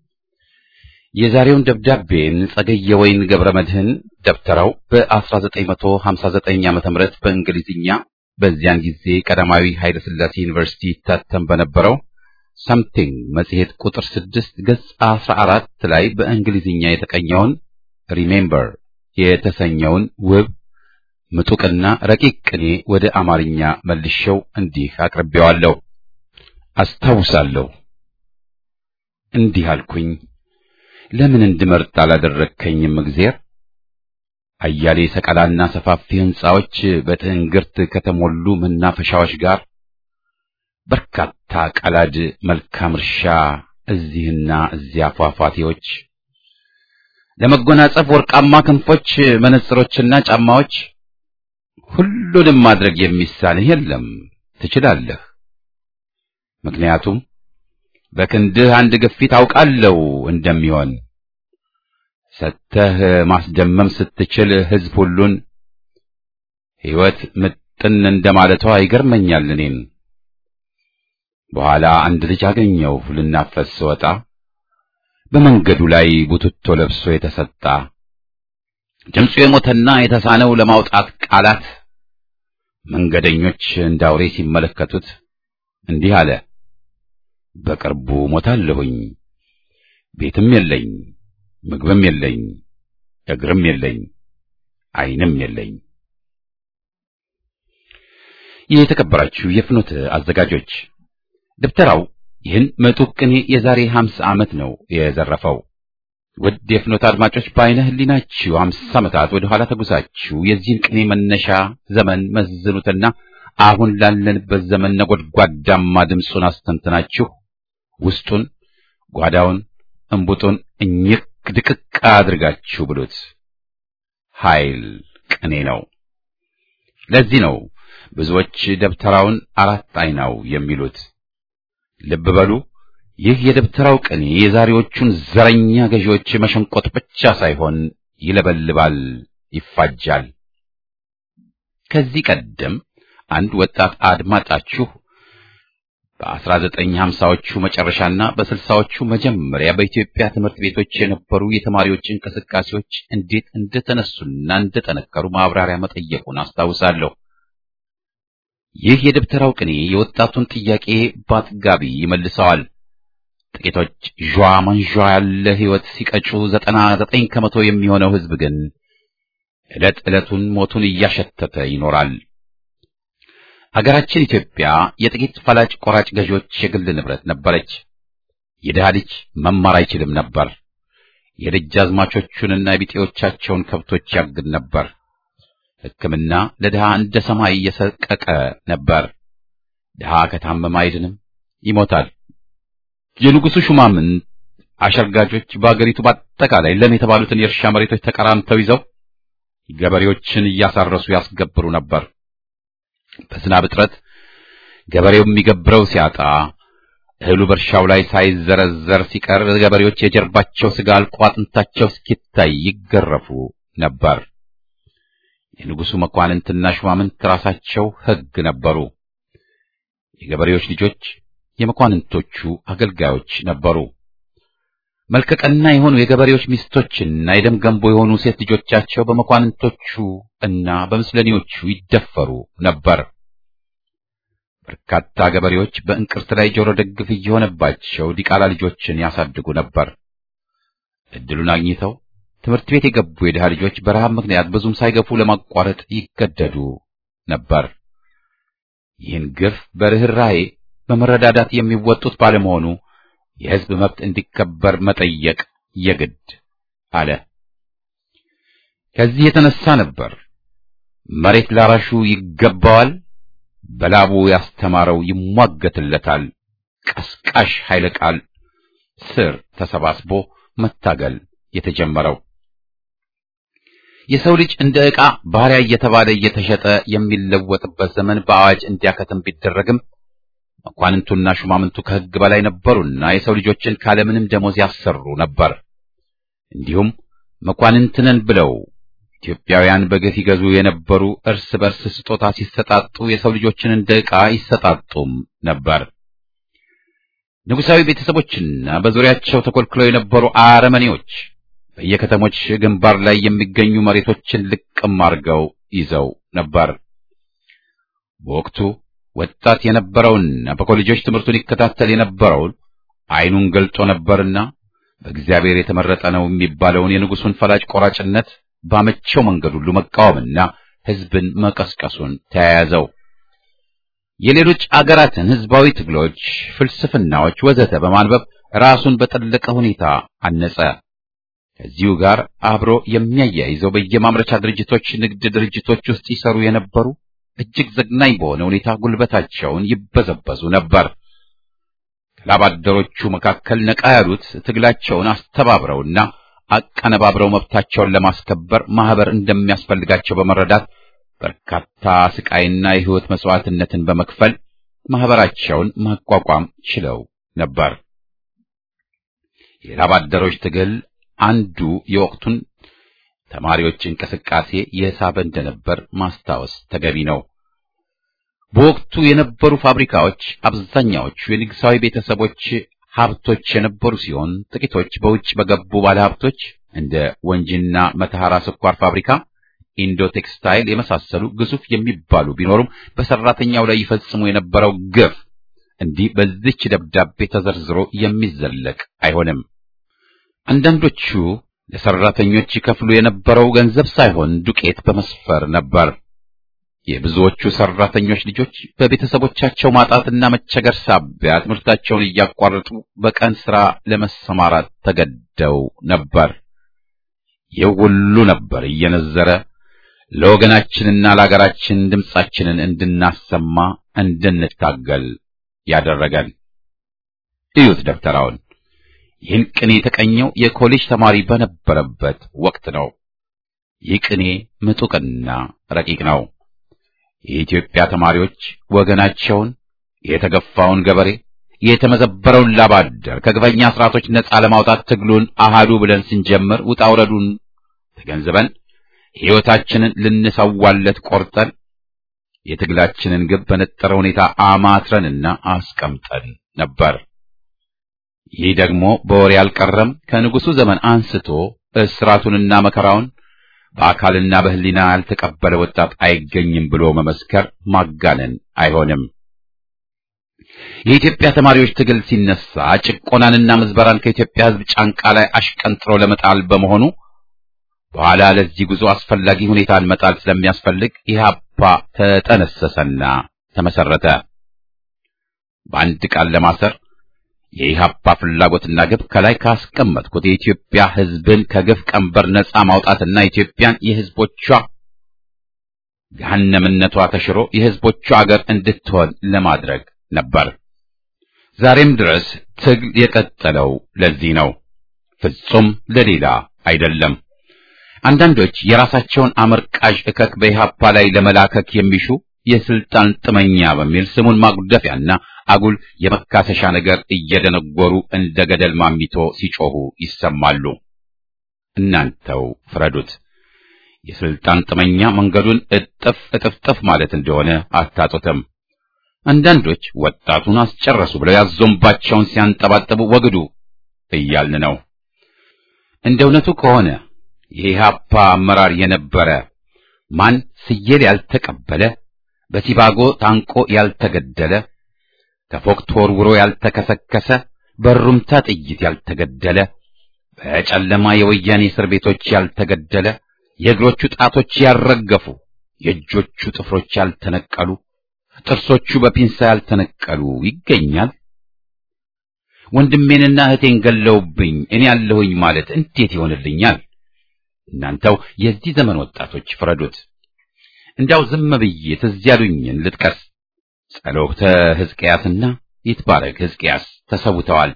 የዛሬውን ደብዳቤን ጸገየ ወይን ገብረ መድህን ደብተራው በ1959 ዓ.ም በእንግሊዝኛ በዚያን ጊዜ ቀዳማዊ ኃይለ ሥላሴ ዩኒቨርሲቲ ይታተም በነበረው ሰምቲንግ መጽሔት ቁጥር 6 ገጽ 14 ላይ በእንግሊዝኛ የተቀኘውን ሪሜምበር የተሰኘውን ውብ ምጡቅና ረቂቅ ቅኔ ወደ አማርኛ መልሼው እንዲህ አቅርቤዋለሁ። አስታውሳለሁ። እንዲህ አልኩኝ፣ ለምን እንድመርጥ አላደረግከኝም እግዜር? አያሌ ሰቀላና ሰፋፊ ሕንጻዎች በትዕንግርት ከተሞሉ መናፈሻዎች ጋር በርካታ ቀላድ መልካም እርሻ እዚህና እዚያ ፏፏቴዎች ለመጎናጸፍ ወርቃማ ክንፎች መነጽሮችና ጫማዎች ሁሉንም ማድረግ የሚሳንህ የለም፣ ትችላለህ። ምክንያቱም በክንድህ አንድ ግፊት አውቃለሁ እንደሚሆን ሰተህ ማስደመም ስትችል ሕዝብ ሁሉን ሕይወት ምጥን እንደማለቷ ይገርመኛል እኔን። በኋላ አንድ ልጅ አገኘው ልናፈስ ስወጣ በመንገዱ ላይ ቡትቶ ለብሶ የተሰጣ ድምፁ የሞተና የተሳነው ለማውጣት ቃላት መንገደኞች እንዳውሬ ሲመለከቱት እንዲህ አለ። በቅርቡ ሞታለሁኝ፣ ቤትም የለኝ፣ ምግብም የለኝ፣ እግርም የለኝ ዓይንም የለኝ። የተከበራችሁ የፍኖት አዘጋጆች ደብተራው ይህን ምጡቅ ቅኔ የዛሬ 50 ዓመት ነው የዘረፈው። ውድ የፍኖት አድማጮች በዓይነ ሕሊናችሁ 50 ዓመታት ወደ ኋላ ተጉዛችሁ የዚህን ቅኔ መነሻ ዘመን መዝኑትና አሁን ላለንበት ዘመን ነጎድጓዳማ ድምፁን አስተንትናችሁ ውስጡን፣ ጓዳውን፣ እንቡጡን እኝክ ድቅቅ አድርጋችሁ ብሉት። ኃይል ቅኔ ነው። ለዚህ ነው ብዙዎች ደብተራውን አራት አይናው የሚሉት። ልብ በሉ። ይህ የደብተራው ቅኔ የዛሬዎቹን ዘረኛ ገዢዎች መሸንቆጥ ብቻ ሳይሆን ይለበልባል፣ ይፋጃል። ከዚህ ቀደም አንድ ወጣት አድማጫችሁ በ1950ዎቹ መጨረሻና በስልሳዎቹ መጀመሪያ በኢትዮጵያ ትምህርት ቤቶች የነበሩ የተማሪዎች እንቅስቃሴዎች እንዴት እንደተነሱና እንደጠነከሩ ማብራሪያ መጠየቁን አስታውሳለሁ። ይህ የደብተራው ቅኔ የወጣቱን ጥያቄ በአጥጋቢ ይመልሰዋል። ጥቂቶች ዣ መንዣ ያለ ሕይወት ሲቀጩ ዘጠና ዘጠኝ ከመቶ የሚሆነው ሕዝብ ግን ዕለት ዕለቱን ሞቱን እያሸተተ ይኖራል። ሀገራችን ኢትዮጵያ የጥቂት ፈላጭ ቆራጭ ገዢዎች የግል ንብረት ነበረች። የድሃ ልጅ መማር አይችልም ነበር። የደጃዝማቾቹንና የቢጤዎቻቸውን ከብቶች ያግድ ነበር። ሕክምና ለድሃ እንደ ሰማይ እየሰቀቀ ነበር። ድሃ ከታመመ አይድንም፣ ይሞታል። የንጉሡ ሹማምንት አሸርጋጆች በአገሪቱ በአጠቃላይ ለም የተባሉትን የእርሻ መሬቶች ተቀራምተው ይዘው ገበሬዎችን እያሳረሱ ያስገብሩ ነበር። በዝናብ እጥረት ገበሬው የሚገብረው ሲያጣ እህሉ በእርሻው ላይ ሳይዘረዘር ሲቀር ገበሬዎች የጀርባቸው ስጋ አልቆ አጥንታቸው እስኪታይ ይገረፉ ነበር። የንጉሡ መኳንንትና ሹማምንት ራሳቸው ሕግ ነበሩ። የገበሬዎች ልጆች የመኳንንቶቹ አገልጋዮች ነበሩ። መልከቀና የሆኑ የገበሬዎች ሚስቶችና የደም ገንቦ የሆኑ ሴት ልጆቻቸው በመኳንንቶቹ እና በምስለኔዎቹ ይደፈሩ ነበር። በርካታ ገበሬዎች በእንቅርት ላይ ጆሮ ደግፍ እየሆነባቸው ዲቃላ ልጆችን ያሳድጉ ነበር። እድሉን አግኝተው ትምህርት ቤት የገቡ የድሃ ልጆች በረሃብ ምክንያት ብዙም ሳይገፉ ለማቋረጥ ይገደዱ ነበር። ይህን ግፍ በርኅራኄ በመረዳዳት የሚወጡት ባለመሆኑ የሕዝብ መብት እንዲከበር መጠየቅ የግድ አለ። ከዚህ የተነሳ ነበር መሬት ላራሹ ይገባዋል፣ በላቡ ያስተማረው ይሟገትለታል፣ ቀስቃሽ ኃይለ ቃል ስር ተሰባስቦ መታገል የተጀመረው። የሰው ልጅ እንደ ዕቃ ባሪያ እየተባለ እየተሸጠ የሚለወጥበት ዘመን በአዋጅ እንዲያከትም ቢደረግም መኳንንቱና ሹማምንቱ ከሕግ በላይ ነበሩና የሰው ልጆችን ካለምንም ደሞዝ ያሰሩ ነበር። እንዲሁም መኳንንትነን ብለው ኢትዮጵያውያን በግፍ ይገዙ የነበሩ እርስ በርስ ስጦታ ሲሰጣጡ የሰው ልጆችን እንደ ዕቃ ይሰጣጡም ነበር። ንጉሣዊ ቤተሰቦችና በዙሪያቸው ተኮልክለው የነበሩ አረመኔዎች በየከተሞች ግንባር ላይ የሚገኙ መሬቶችን ልቅም አድርገው ይዘው ነበር። በወቅቱ ወጣት የነበረውና በኮሌጆች ትምህርቱን ይከታተል የነበረውን ዓይኑን ገልጦ ነበርና በእግዚአብሔር የተመረጠ ነው የሚባለውን የንጉሡን ፈላጭ ቆራጭነት ባመቸው መንገድ ሁሉ መቃወምና ሕዝብን መቀስቀሱን ተያያዘው። የሌሎች አገራትን ሕዝባዊ ትግሎች፣ ፍልስፍናዎች ወዘተ በማንበብ ራሱን በጠለቀ ሁኔታ አነጸ። ከዚሁ ጋር አብሮ የሚያያይዘው በየማምረቻ ድርጅቶች፣ ንግድ ድርጅቶች ውስጥ ይሰሩ የነበሩ እጅግ ዘግናኝ በሆነ ሁኔታ ጉልበታቸውን ይበዘበዙ ነበር። ከላብ አደሮቹ መካከል ነቃ ያሉት ትግላቸውን አስተባብረውና አቀነባብረው መብታቸውን ለማስከበር ማህበር እንደሚያስፈልጋቸው በመረዳት በርካታ ስቃይና የሕይወት መስዋዕትነትን በመክፈል ማህበራቸውን ማቋቋም ችለው ነበር። የላብ አደሮች ትግል አንዱ የወቅቱን ተማሪዎች እንቅስቃሴ የሳበ እንደነበር ማስታወስ ተገቢ ነው። በወቅቱ የነበሩ ፋብሪካዎች አብዛኛዎቹ የንጉሣዊ ቤተሰቦች ሀብቶች የነበሩ ሲሆን ጥቂቶች በውጭ በገቡ ባለሀብቶች እንደ ወንጂና መተሐራ ስኳር ፋብሪካ፣ ኢንዶ ቴክስታይል የመሳሰሉ ግዙፍ የሚባሉ ቢኖሩም በሰራተኛው ላይ ይፈጽሙ የነበረው ግፍ እንዲህ በዚች ደብዳቤ ተዘርዝሮ የሚዘለቅ አይሆንም። አንዳንዶቹ ለሰራተኞች ይከፍሉ የነበረው ገንዘብ ሳይሆን ዱቄት በመስፈር ነበር። የብዙዎቹ ሰራተኞች ልጆች በቤተሰቦቻቸው ማጣትና መቸገር ሳቢያ ትምህርታቸውን እያቋረጡ በቀን ሥራ ለመሰማራት ተገደው ነበር። ይህ ሁሉ ነበር እየነዘረ ለወገናችንና ለአገራችን ድምጻችንን እንድናሰማ እንድንታገል ያደረገን። እዩት ደብተራውን። ይህን ቅኔ የተቀኘው የኮሌጅ ተማሪ በነበረበት ወቅት ነው። ይህ ቅኔ ምጡቅና ረቂቅ ነው። የኢትዮጵያ ተማሪዎች ወገናቸውን፣ የተገፋውን ገበሬ፣ የተመዘበረውን ላብ አደር ከግፈኛ ስርዓቶች ነጻ ለማውጣት ትግሉን አሃዱ ብለን ስንጀምር ውጣ ውረዱን ተገንዝበን ሕይወታችንን ልንሰዋለት ቆርጠን የትግላችንን ግብ በነጠረ ሁኔታ አማትረንና አስቀምጠን ነበር። ይህ ደግሞ በወሬ አልቀረም። ከንጉሡ ዘመን አንስቶ እስራቱንና መከራውን በአካልና በሕሊና ያልተቀበለ ወጣት አይገኝም ብሎ መመስከር ማጋነን አይሆንም። የኢትዮጵያ ተማሪዎች ትግል ሲነሳ ጭቆናንና ምዝበራን ከኢትዮጵያ ሕዝብ ጫንቃ ላይ አሽቀንጥሮ ለመጣል በመሆኑ በኋላ ለዚህ ጉዞ አስፈላጊ ሁኔታን መጣል ስለሚያስፈልግ ኢህአፓ ተጠነሰሰና ተመሰረተ። በአንድ ቃል ለማሰር የኢህአፓ ፍላጎትና ግብ ከላይ ካስቀመጥኩት የኢትዮጵያ ሕዝብን ከግፍ ቀንበር ነጻ ማውጣትና ኢትዮጵያን የሕዝቦቿ ገሃነምነቷ ተሽሮ የሕዝቦቿ አገር እንድትሆን ለማድረግ ነበር። ዛሬም ድረስ ትግል የቀጠለው ለዚህ ነው፣ ፍጹም ለሌላ አይደለም። አንዳንዶች የራሳቸውን አመርቃዥ እከክ በኢህአፓ ላይ ለመላከክ የሚሹ የስልጣን ጥመኛ በሚል ስሙን ማጉደፊያና አጉል የመካሰሻ ነገር እየደነጎሩ እንደ ገደል ማሚቶ ሲጮሁ ይሰማሉ። እናንተው ፍረዱት። የስልጣን ጥመኛ መንገዱን እጥፍ እጥፍጥፍ ማለት እንደሆነ አታጡትም። አንዳንዶች ወጣቱን አስጨረሱ ብለው ያዞምባቸውን ሲያንጠባጥቡ ወግዱ እያልን ነው። እንደ እውነቱ ከሆነ የኢህአፓ አመራር የነበረ ማን ስየል ያልተቀበለ በሲባጎ ታንቆ ያልተገደለ ከፎቅ ተወርውሮ ያልተከሰከሰ በሩምታ ጥይት ያልተገደለ በጨለማ የወያኔ እስር ቤቶች ያልተገደለ የእግሮቹ ጣቶች ያልረገፉ የእጆቹ ጥፍሮች ያልተነቀሉ ጥርሶቹ በፒንሳ ያልተነቀሉ ይገኛል። ወንድሜንና እህቴን ገለውብኝ እኔ ያለሁኝ ማለት እንዴት ይሆንልኛል? እናንተው የዚህ ዘመን ወጣቶች ፍረዱት። እንዲያው ዝም ብዬ ትዝ ያሉኝን ልጥቀስ። ጸሎተ ሕዝቅያስና ይትባረክ ሕዝቅያስ ተሰውተዋል።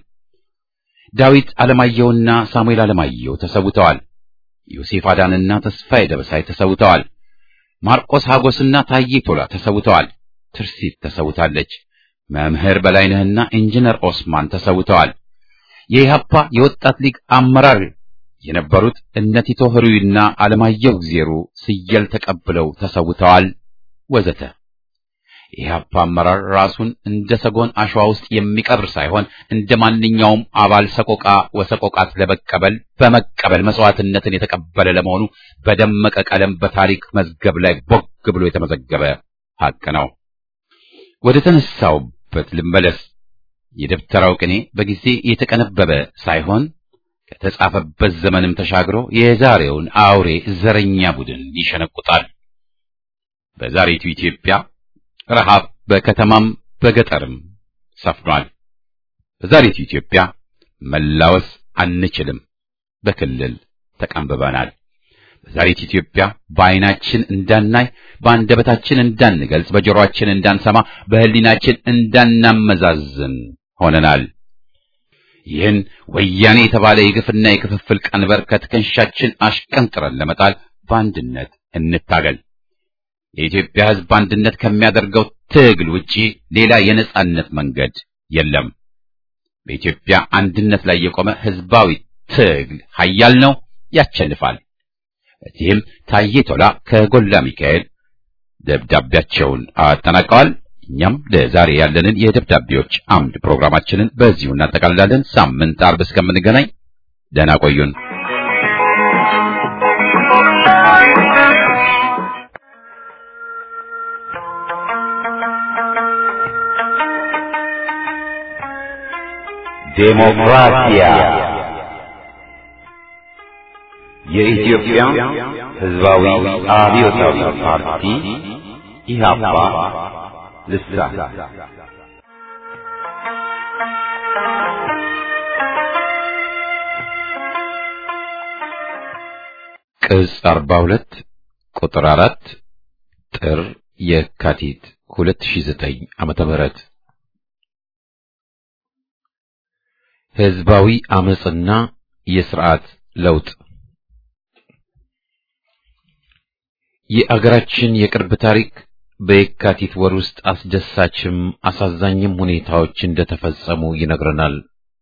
ዳዊት አለማየሁና ሳሙኤል አለማየሁ ተሰውተዋል። ዮሴፍ አዳንና ተስፋዬ ደበሳይ ተሰውተዋል። ማርቆስ ሀጎስና ታዬ ቶላ ተሰውተዋል። ትርሲት ተሰውታለች። መምህር በላይነህና ኢንጂነር ኦስማን ተሰውተዋል። የኢህአፓ የወጣት ሊግ አመራር የነበሩት እነ ቲቶ ህሩይና አለማየሁ ጊዜሩ ስየል ተቀብለው ተሰውተዋል። ወዘተ የኢህአፓ አመራር ራሱን እንደ ሰጎን አሸዋ ውስጥ የሚቀብር ሳይሆን እንደ ማንኛውም አባል ሰቆቃ ወሰቆቃት ለመቀበል በመቀበል መስዋዕትነትን የተቀበለ ለመሆኑ በደመቀ ቀለም በታሪክ መዝገብ ላይ ቦግ ብሎ የተመዘገበ ሀቅ ነው። ወደ ተነሳውበት ልመለስ። የደብተራው ቅኔ በጊዜ የተቀነበበ ሳይሆን ከተጻፈበት ዘመንም ተሻግሮ የዛሬውን አውሬ ዘረኛ ቡድን ይሸነቁጣል። በዛሬቱ ኢትዮጵያ ረሃብ በከተማም በገጠርም ሰፍኗል። በዛሬቱ ኢትዮጵያ መላወስ አንችልም፣ በክልል ተቀንብበናል። በዛሬቱ ኢትዮጵያ በዓይናችን እንዳናይ፣ በአንደበታችን እንዳንገልጽ፣ በጆሮአችን እንዳንሰማ፣ በሕሊናችን እንዳናመዛዝን ሆነናል። ይህን ወያኔ የተባለ የግፍና የክፍፍል ቀንበር ከትከሻችን አሽቀንጥረን ለመጣል በአንድነት እንታገል። የኢትዮጵያ ሕዝብ አንድነት ከሚያደርገው ትግል ውጪ ሌላ የነጻነት መንገድ የለም። በኢትዮጵያ አንድነት ላይ የቆመ ሕዝባዊ ትግል ኃያል ነው፣ ያሸንፋል። በዚህም ታዬ ቶላ ከጎላ ሚካኤል ደብዳቤያቸውን አጠናቀዋል። እኛም ለዛሬ ያለንን የደብዳቤዎች አምድ ፕሮግራማችንን በዚሁ እናጠቃልላለን። ሳምንት አርብ እስከምንገናኝ ደህና ቆዩን። ዴሞክራሲያ የኢትዮጵያ ሕዝባዊ አብዮታዊ ፓርቲ ኢህአፓ ልሳን ቅጽ 42 ቁጥር 4 ጥር የካቲት 2009 ዓመተ ምህረት ህዝባዊ አመጽና የስርዓት ለውጥ የአገራችን የቅርብ ታሪክ በየካቲት ወር ውስጥ አስደሳችም አሳዛኝም ሁኔታዎች እንደተፈጸሙ ይነግረናል።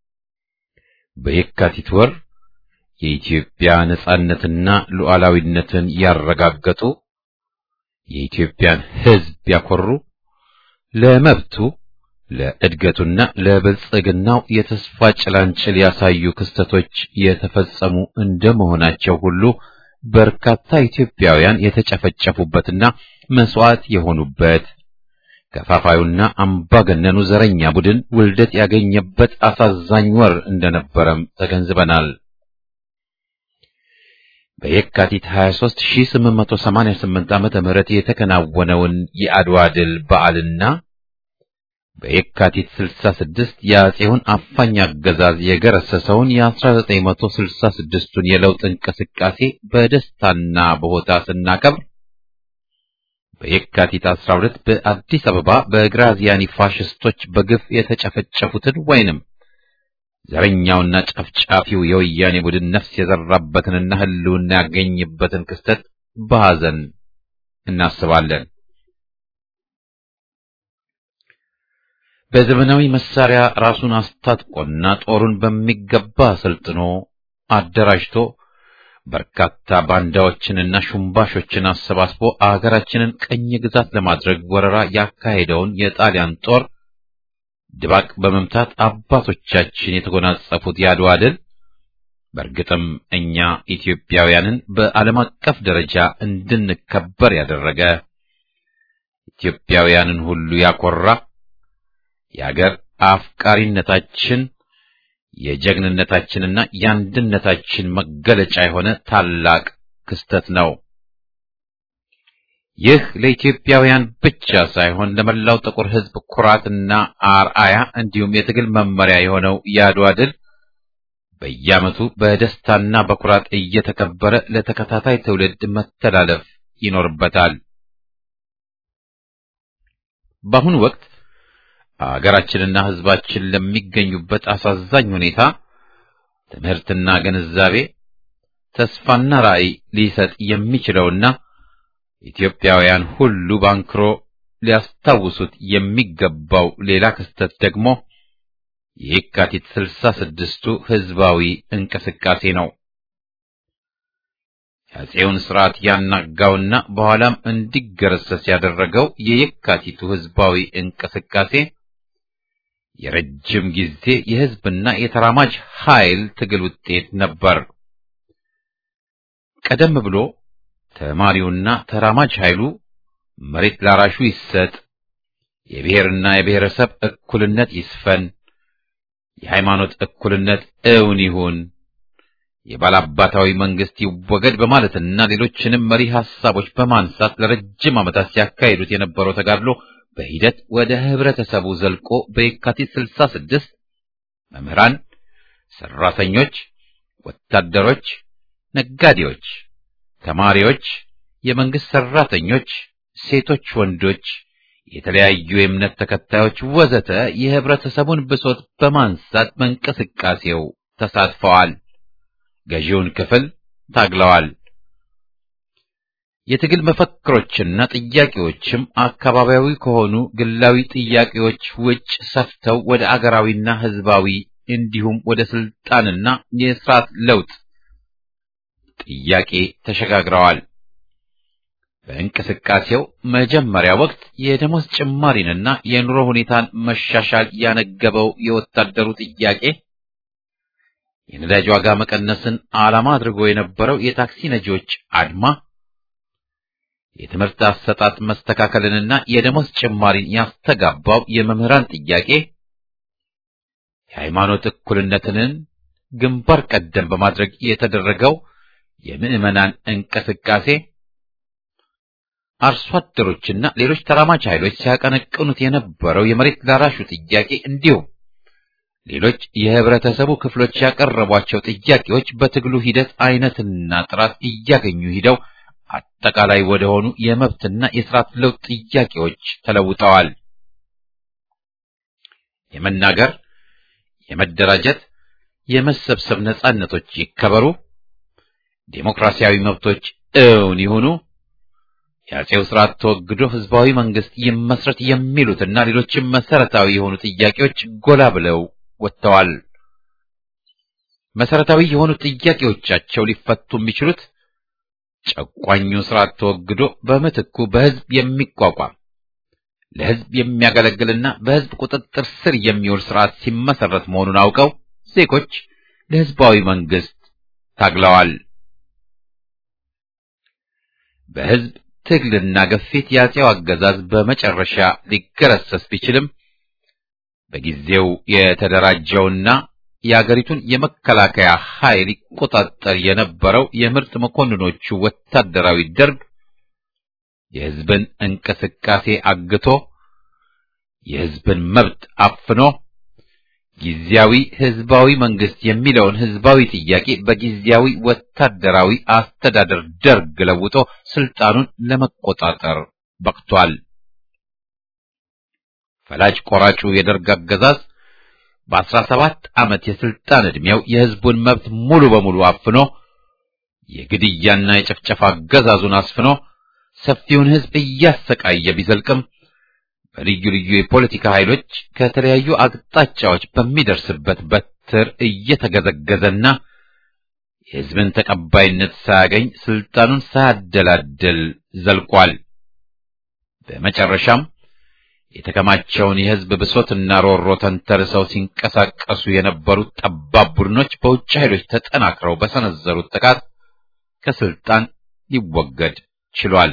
በየካቲት ወር የኢትዮጵያ ነጻነትና ሉዓላዊነትን ያረጋገጡ የኢትዮጵያን ሕዝብ ያኮሩ ለመብቱ ለእድገቱና ለብልጽግናው የተስፋ ጭላንጭል ያሳዩ ክስተቶች የተፈጸሙ እንደመሆናቸው ሁሉ በርካታ ኢትዮጵያውያን የተጨፈጨፉበትና መስዋዕት የሆኑበት ከፋፋዩና አምባገነኑ ዘረኛ ቡድን ውልደት ያገኘበት አሳዛኝ ወር እንደነበረም ተገንዝበናል። በየካቲት 23 1888 ዓመተ ምህረት የተከናወነውን የአድዋ ድል በዓልና በየካቲት 66 የአጼውን አፋኝ አገዛዝ የገረሰሰውን የ1966ቱን የለውጥ እንቅስቃሴ በደስታና በሆታ ስናከብር በየካቲት 12 በአዲስ አበባ በግራዚያኒ ፋሽስቶች በግፍ የተጨፈጨፉትን ወይንም ዘረኛውና ጨፍጫፊው የወያኔ ቡድን ነፍስ የዘራበትንና ሕልውና ያገኝበትን ክስተት በሐዘን እናስባለን። በዘመናዊ መሳሪያ ራሱን አስታጥቆና ጦሩን በሚገባ አሰልጥኖ አደራጅቶ በርካታ ባንዳዎችንና ሹምባሾችን አሰባስቦ አገራችንን ቅኝ ግዛት ለማድረግ ወረራ ያካሄደውን የጣሊያን ጦር ድባቅ በመምታት አባቶቻችን የተጎናጸፉት የአድዋ ድል በእርግጥም እኛ ኢትዮጵያውያንን በዓለም አቀፍ ደረጃ እንድንከበር ያደረገ ኢትዮጵያውያንን ሁሉ ያኮራ የአገር አፍቃሪነታችን የጀግንነታችንና የአንድነታችን መገለጫ የሆነ ታላቅ ክስተት ነው። ይህ ለኢትዮጵያውያን ብቻ ሳይሆን ለመላው ጥቁር ሕዝብ ኩራትና አርአያ እንዲሁም የትግል መመሪያ የሆነው የአድዋ ድል በየዓመቱ በደስታና በኩራት እየተከበረ ለተከታታይ ትውልድ መተላለፍ ይኖርበታል። በአሁኑ ወቅት አገራችንና ሕዝባችን ለሚገኙበት አሳዛኝ ሁኔታ ትምህርትና ግንዛቤ ተስፋና ራዕይ ሊሰጥ የሚችለውና ኢትዮጵያውያን ሁሉ ባንክሮ ሊያስታውሱት የሚገባው ሌላ ክስተት ደግሞ የየካቲት ስልሳ ስድስቱ ሕዝባዊ እንቅስቃሴ ነው። የአፄውን ሥርዓት ያናጋውና በኋላም እንዲገረሰስ ያደረገው የየካቲቱ ሕዝባዊ እንቅስቃሴ የረጅም ጊዜ የሕዝብና የተራማጅ ኃይል ትግል ውጤት ነበር። ቀደም ብሎ ተማሪውና ተራማጅ ኃይሉ መሬት ላራሹ ይሰጥ፣ የብሔርና የብሔረሰብ እኩልነት ይስፈን፣ የሃይማኖት እኩልነት እውን ይሁን፣ የባላባታዊ መንግስት ይወገድ በማለትና ሌሎችንም መሪ ሐሳቦች በማንሳት ለረጅም ዓመታት ሲያካሂዱት የነበረው ተጋድሎ በሂደት ወደ ህብረተሰቡ ዘልቆ በየካቲት 66 መምህራን፣ ሰራተኞች፣ ወታደሮች፣ ነጋዴዎች፣ ተማሪዎች፣ የመንግስት ሰራተኞች፣ ሴቶች፣ ወንዶች፣ የተለያዩ የእምነት ተከታዮች ወዘተ የህብረተሰቡን ብሶት በማንሳት በእንቅስቃሴው ተሳትፈዋል። ገዢውን ክፍል ታግለዋል። የትግል መፈክሮችና ጥያቄዎችም አካባቢያዊ ከሆኑ ግላዊ ጥያቄዎች ውጭ ሰፍተው ወደ አገራዊና ህዝባዊ እንዲሁም ወደ ስልጣንና የስርዓት ለውጥ ጥያቄ ተሸጋግረዋል። በእንቅስቃሴው መጀመሪያ ወቅት የደሞዝ ጭማሪንና የኑሮ ሁኔታን መሻሻል ያነገበው የወታደሩ ጥያቄ የነዳጅ ዋጋ መቀነስን ዓላማ አድርጎ የነበረው የታክሲ ነጂዎች አድማ የትምህርት አሰጣጥ መስተካከልንና የደሞዝ ጭማሪን ያስተጋባው የመምህራን ጥያቄ የሃይማኖት እኩልነትን ግንባር ቀደም በማድረግ የተደረገው የምዕመናን እንቅስቃሴ አርሶ አደሮችና ሌሎች ተራማጅ ኃይሎች ሲያቀነቅኑት የነበረው የመሬት ላራሹ ጥያቄ እንዲሁም ሌሎች የህብረተሰቡ ክፍሎች ያቀረቧቸው ጥያቄዎች በትግሉ ሂደት አይነትና ጥራት እያገኙ ሂደው አጠቃላይ ወደሆኑ የመብትና የስርዓት ለውጥ ጥያቄዎች ተለውጠዋል። የመናገር፣ የመደራጀት፣ የመሰብሰብ ነጻነቶች ይከበሩ፣ ዴሞክራሲያዊ መብቶች እውን ይሁኑ፣ የአጼው ስርዓት ተወግዶ ህዝባዊ መንግስት ይመስረት የሚሉትና ሌሎችም መሰረታዊ የሆኑ ጥያቄዎች ጎላ ብለው ወጥተዋል። መሰረታዊ የሆኑ ጥያቄዎቻቸው ሊፈቱ የሚችሉት ጨቋኙ ስርዓት ተወግዶ በምትኩ በህዝብ የሚቋቋም ለህዝብ የሚያገለግልና በህዝብ ቁጥጥር ስር የሚውል ስርዓት ሲመሰረት መሆኑን አውቀው ዜጎች ለህዝባዊ መንግስት ታግለዋል። በህዝብ ትግልና ግፊት የአጼው አገዛዝ በመጨረሻ ሊገረሰስ ቢችልም በጊዜው የተደራጀውና የአገሪቱን የመከላከያ ኃይል ይቆጣጠር የነበረው የምርጥ መኮንኖቹ ወታደራዊ ደርግ የህዝብን እንቅስቃሴ አግቶ የህዝብን መብት አፍኖ ጊዜያዊ ህዝባዊ መንግስት የሚለውን ህዝባዊ ጥያቄ በጊዜያዊ ወታደራዊ አስተዳደር ደርግ ለውጦ ስልጣኑን ለመቆጣጠር በቅቷል። ፈላጭ ቆራጩ የደርግ አገዛዝ በአስራ ሰባት ዓመት የስልጣን ዕድሜው የህዝቡን መብት ሙሉ በሙሉ አፍኖ የግድያና የጭፍጨፋ አገዛዙን አስፍኖ ሰፊውን ህዝብ እያሰቃየ ቢዘልቅም በልዩ ልዩ የፖለቲካ ኃይሎች ከተለያዩ አቅጣጫዎች በሚደርስበት በትር እየተገዘገዘና የህዝብን ተቀባይነት ሳያገኝ ስልጣኑን ሳያደላድል ዘልቋል። በመጨረሻም የተከማቸውን የህዝብ ብሶትና ሮሮ ተንተርሰው ሲንቀሳቀሱ የነበሩት ጠባብ ቡድኖች በውጭ ኃይሎች ተጠናክረው በሰነዘሩት ጥቃት ከስልጣን ሊወገድ ችሏል።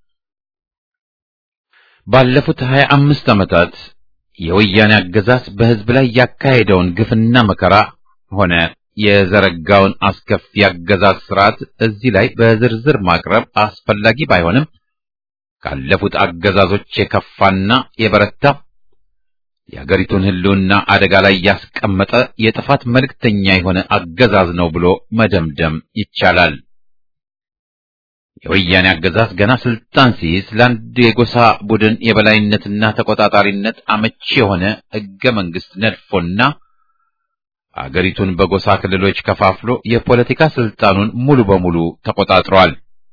ባለፉት ሀያ አምስት ዓመታት የወያኔ አገዛዝ በህዝብ ላይ ያካሄደውን ግፍና መከራ ሆነ የዘረጋውን አስከፊ አገዛዝ ስርዓት እዚህ ላይ በዝርዝር ማቅረብ አስፈላጊ ባይሆንም ካለፉት አገዛዞች የከፋና የበረታ የአገሪቱን ህልውና አደጋ ላይ ያስቀመጠ የጥፋት መልእክተኛ የሆነ አገዛዝ ነው ብሎ መደምደም ይቻላል። የወያኔ አገዛዝ ገና ስልጣን ሲይዝ ለአንድ የጎሳ ቡድን የበላይነትና ተቆጣጣሪነት አመቺ የሆነ ህገ መንግስት ነድፎና አገሪቱን በጎሳ ክልሎች ከፋፍሎ የፖለቲካ ስልጣኑን ሙሉ በሙሉ ተቆጣጥሯል።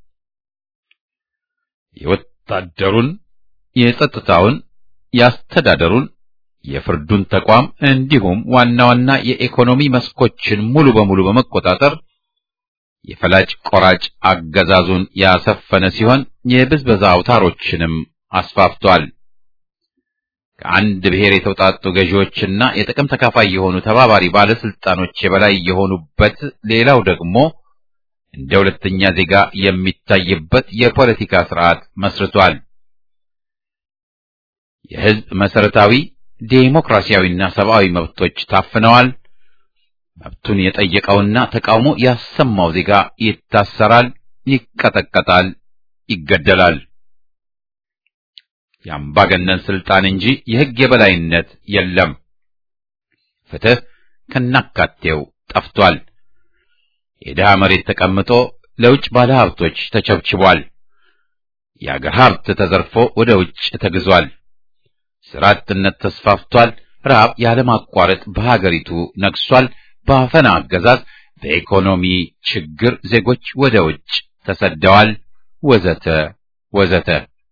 የወታደሩን፣ የጸጥታውን፣ የአስተዳደሩን፣ የፍርዱን ተቋም እንዲሁም ዋና ዋና የኢኮኖሚ መስኮችን ሙሉ በሙሉ በመቆጣጠር የፈላጭ ቆራጭ አገዛዙን ያሰፈነ ሲሆን የብዝበዛ አውታሮችንም አስፋፍቷል። ከአንድ ብሔር የተውጣጡ ገዢዎችና የጥቅም ተካፋይ የሆኑ ተባባሪ ባለስልጣኖች የበላይ የሆኑበት፣ ሌላው ደግሞ እንደ ሁለተኛ ዜጋ የሚታይበት የፖለቲካ ስርዓት መስርቷል። የህዝብ መሰረታዊ ዴሞክራሲያዊና ሰብአዊ መብቶች ታፍነዋል። መብቱን የጠየቀውና ተቃውሞ ያሰማው ዜጋ ይታሰራል፣ ይቀጠቀጣል፣ ይገደላል። የአምባገነን ስልጣን እንጂ የህግ የበላይነት የለም። ፍትህ ከናካቴው ጠፍቷል። የድሃ መሬት ተቀምጦ ለውጭ ባለሀብቶች ተቸብችቧል። የአገር ሀብት ተዘርፎ ወደ ውጭ ተግዟል። ስራ አጥነት ተስፋፍቷል። ረሃብ ያለማቋረጥ በሀገሪቱ ነግሷል። በአፈና አገዛዝ በኢኮኖሚ ችግር ዜጎች ወደ ውጭ ተሰደዋል። ወዘተ ወዘተ።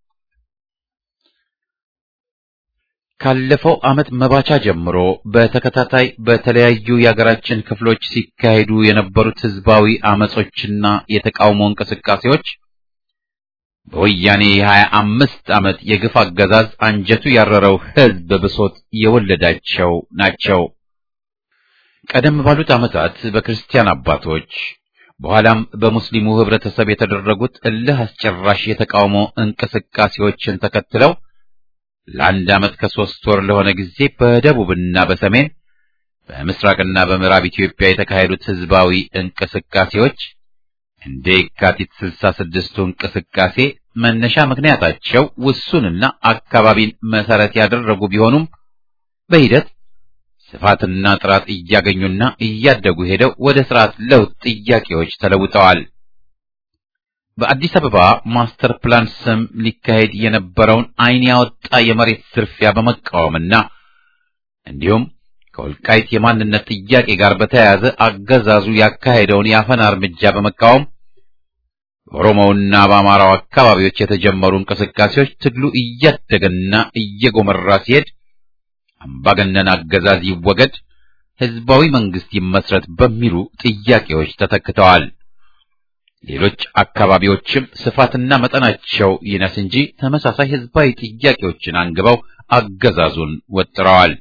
ካለፈው ዓመት መባቻ ጀምሮ በተከታታይ በተለያዩ የሀገራችን ክፍሎች ሲካሄዱ የነበሩት ህዝባዊ አመጾችና የተቃውሞ እንቅስቃሴዎች በወያኔ የሀያ አምስት ዓመት የግፍ አገዛዝ አንጀቱ ያረረው ህዝብ ብሶት የወለዳቸው ናቸው። ቀደም ባሉት ዓመታት በክርስቲያን አባቶች በኋላም በሙስሊሙ ህብረተሰብ የተደረጉት እልህ አስጨራሽ የተቃውሞ እንቅስቃሴዎችን ተከትለው ለአንድ ዓመት ከሶስት ወር ለሆነ ጊዜ በደቡብና በሰሜን በምስራቅና በምዕራብ ኢትዮጵያ የተካሄዱት ህዝባዊ እንቅስቃሴዎች እንደ የካቲት ስልሳ ስድስቱ እንቅስቃሴ መነሻ ምክንያታቸው ውሱንና አካባቢን መሰረት ያደረጉ ቢሆኑም በሂደት ስፋትና ጥራት እያገኙና እያደጉ ሄደው ወደ ስርዓት ለውጥ ጥያቄዎች ተለውጠዋል። በአዲስ አበባ ማስተር ፕላን ስም ሊካሄድ የነበረውን ዓይን ያወጣ የመሬት ዝርፊያ በመቃወምና እንዲሁም ከወልቃይት የማንነት ጥያቄ ጋር በተያያዘ አገዛዙ ያካሄደውን የአፈና እርምጃ በመቃወም በኦሮሞውና በአማራው አካባቢዎች የተጀመሩ እንቅስቃሴዎች ትግሉ እያደገና እየጎመራ ሲሄድ አምባገነን አገዛዝ ይወገድ፣ ህዝባዊ መንግስት ይመስረት በሚሉ ጥያቄዎች ተተክተዋል። ሌሎች አካባቢዎችም ስፋትና መጠናቸው ይነስ እንጂ ተመሳሳይ ህዝባዊ ጥያቄዎችን አንግበው አገዛዙን ወጥረዋል።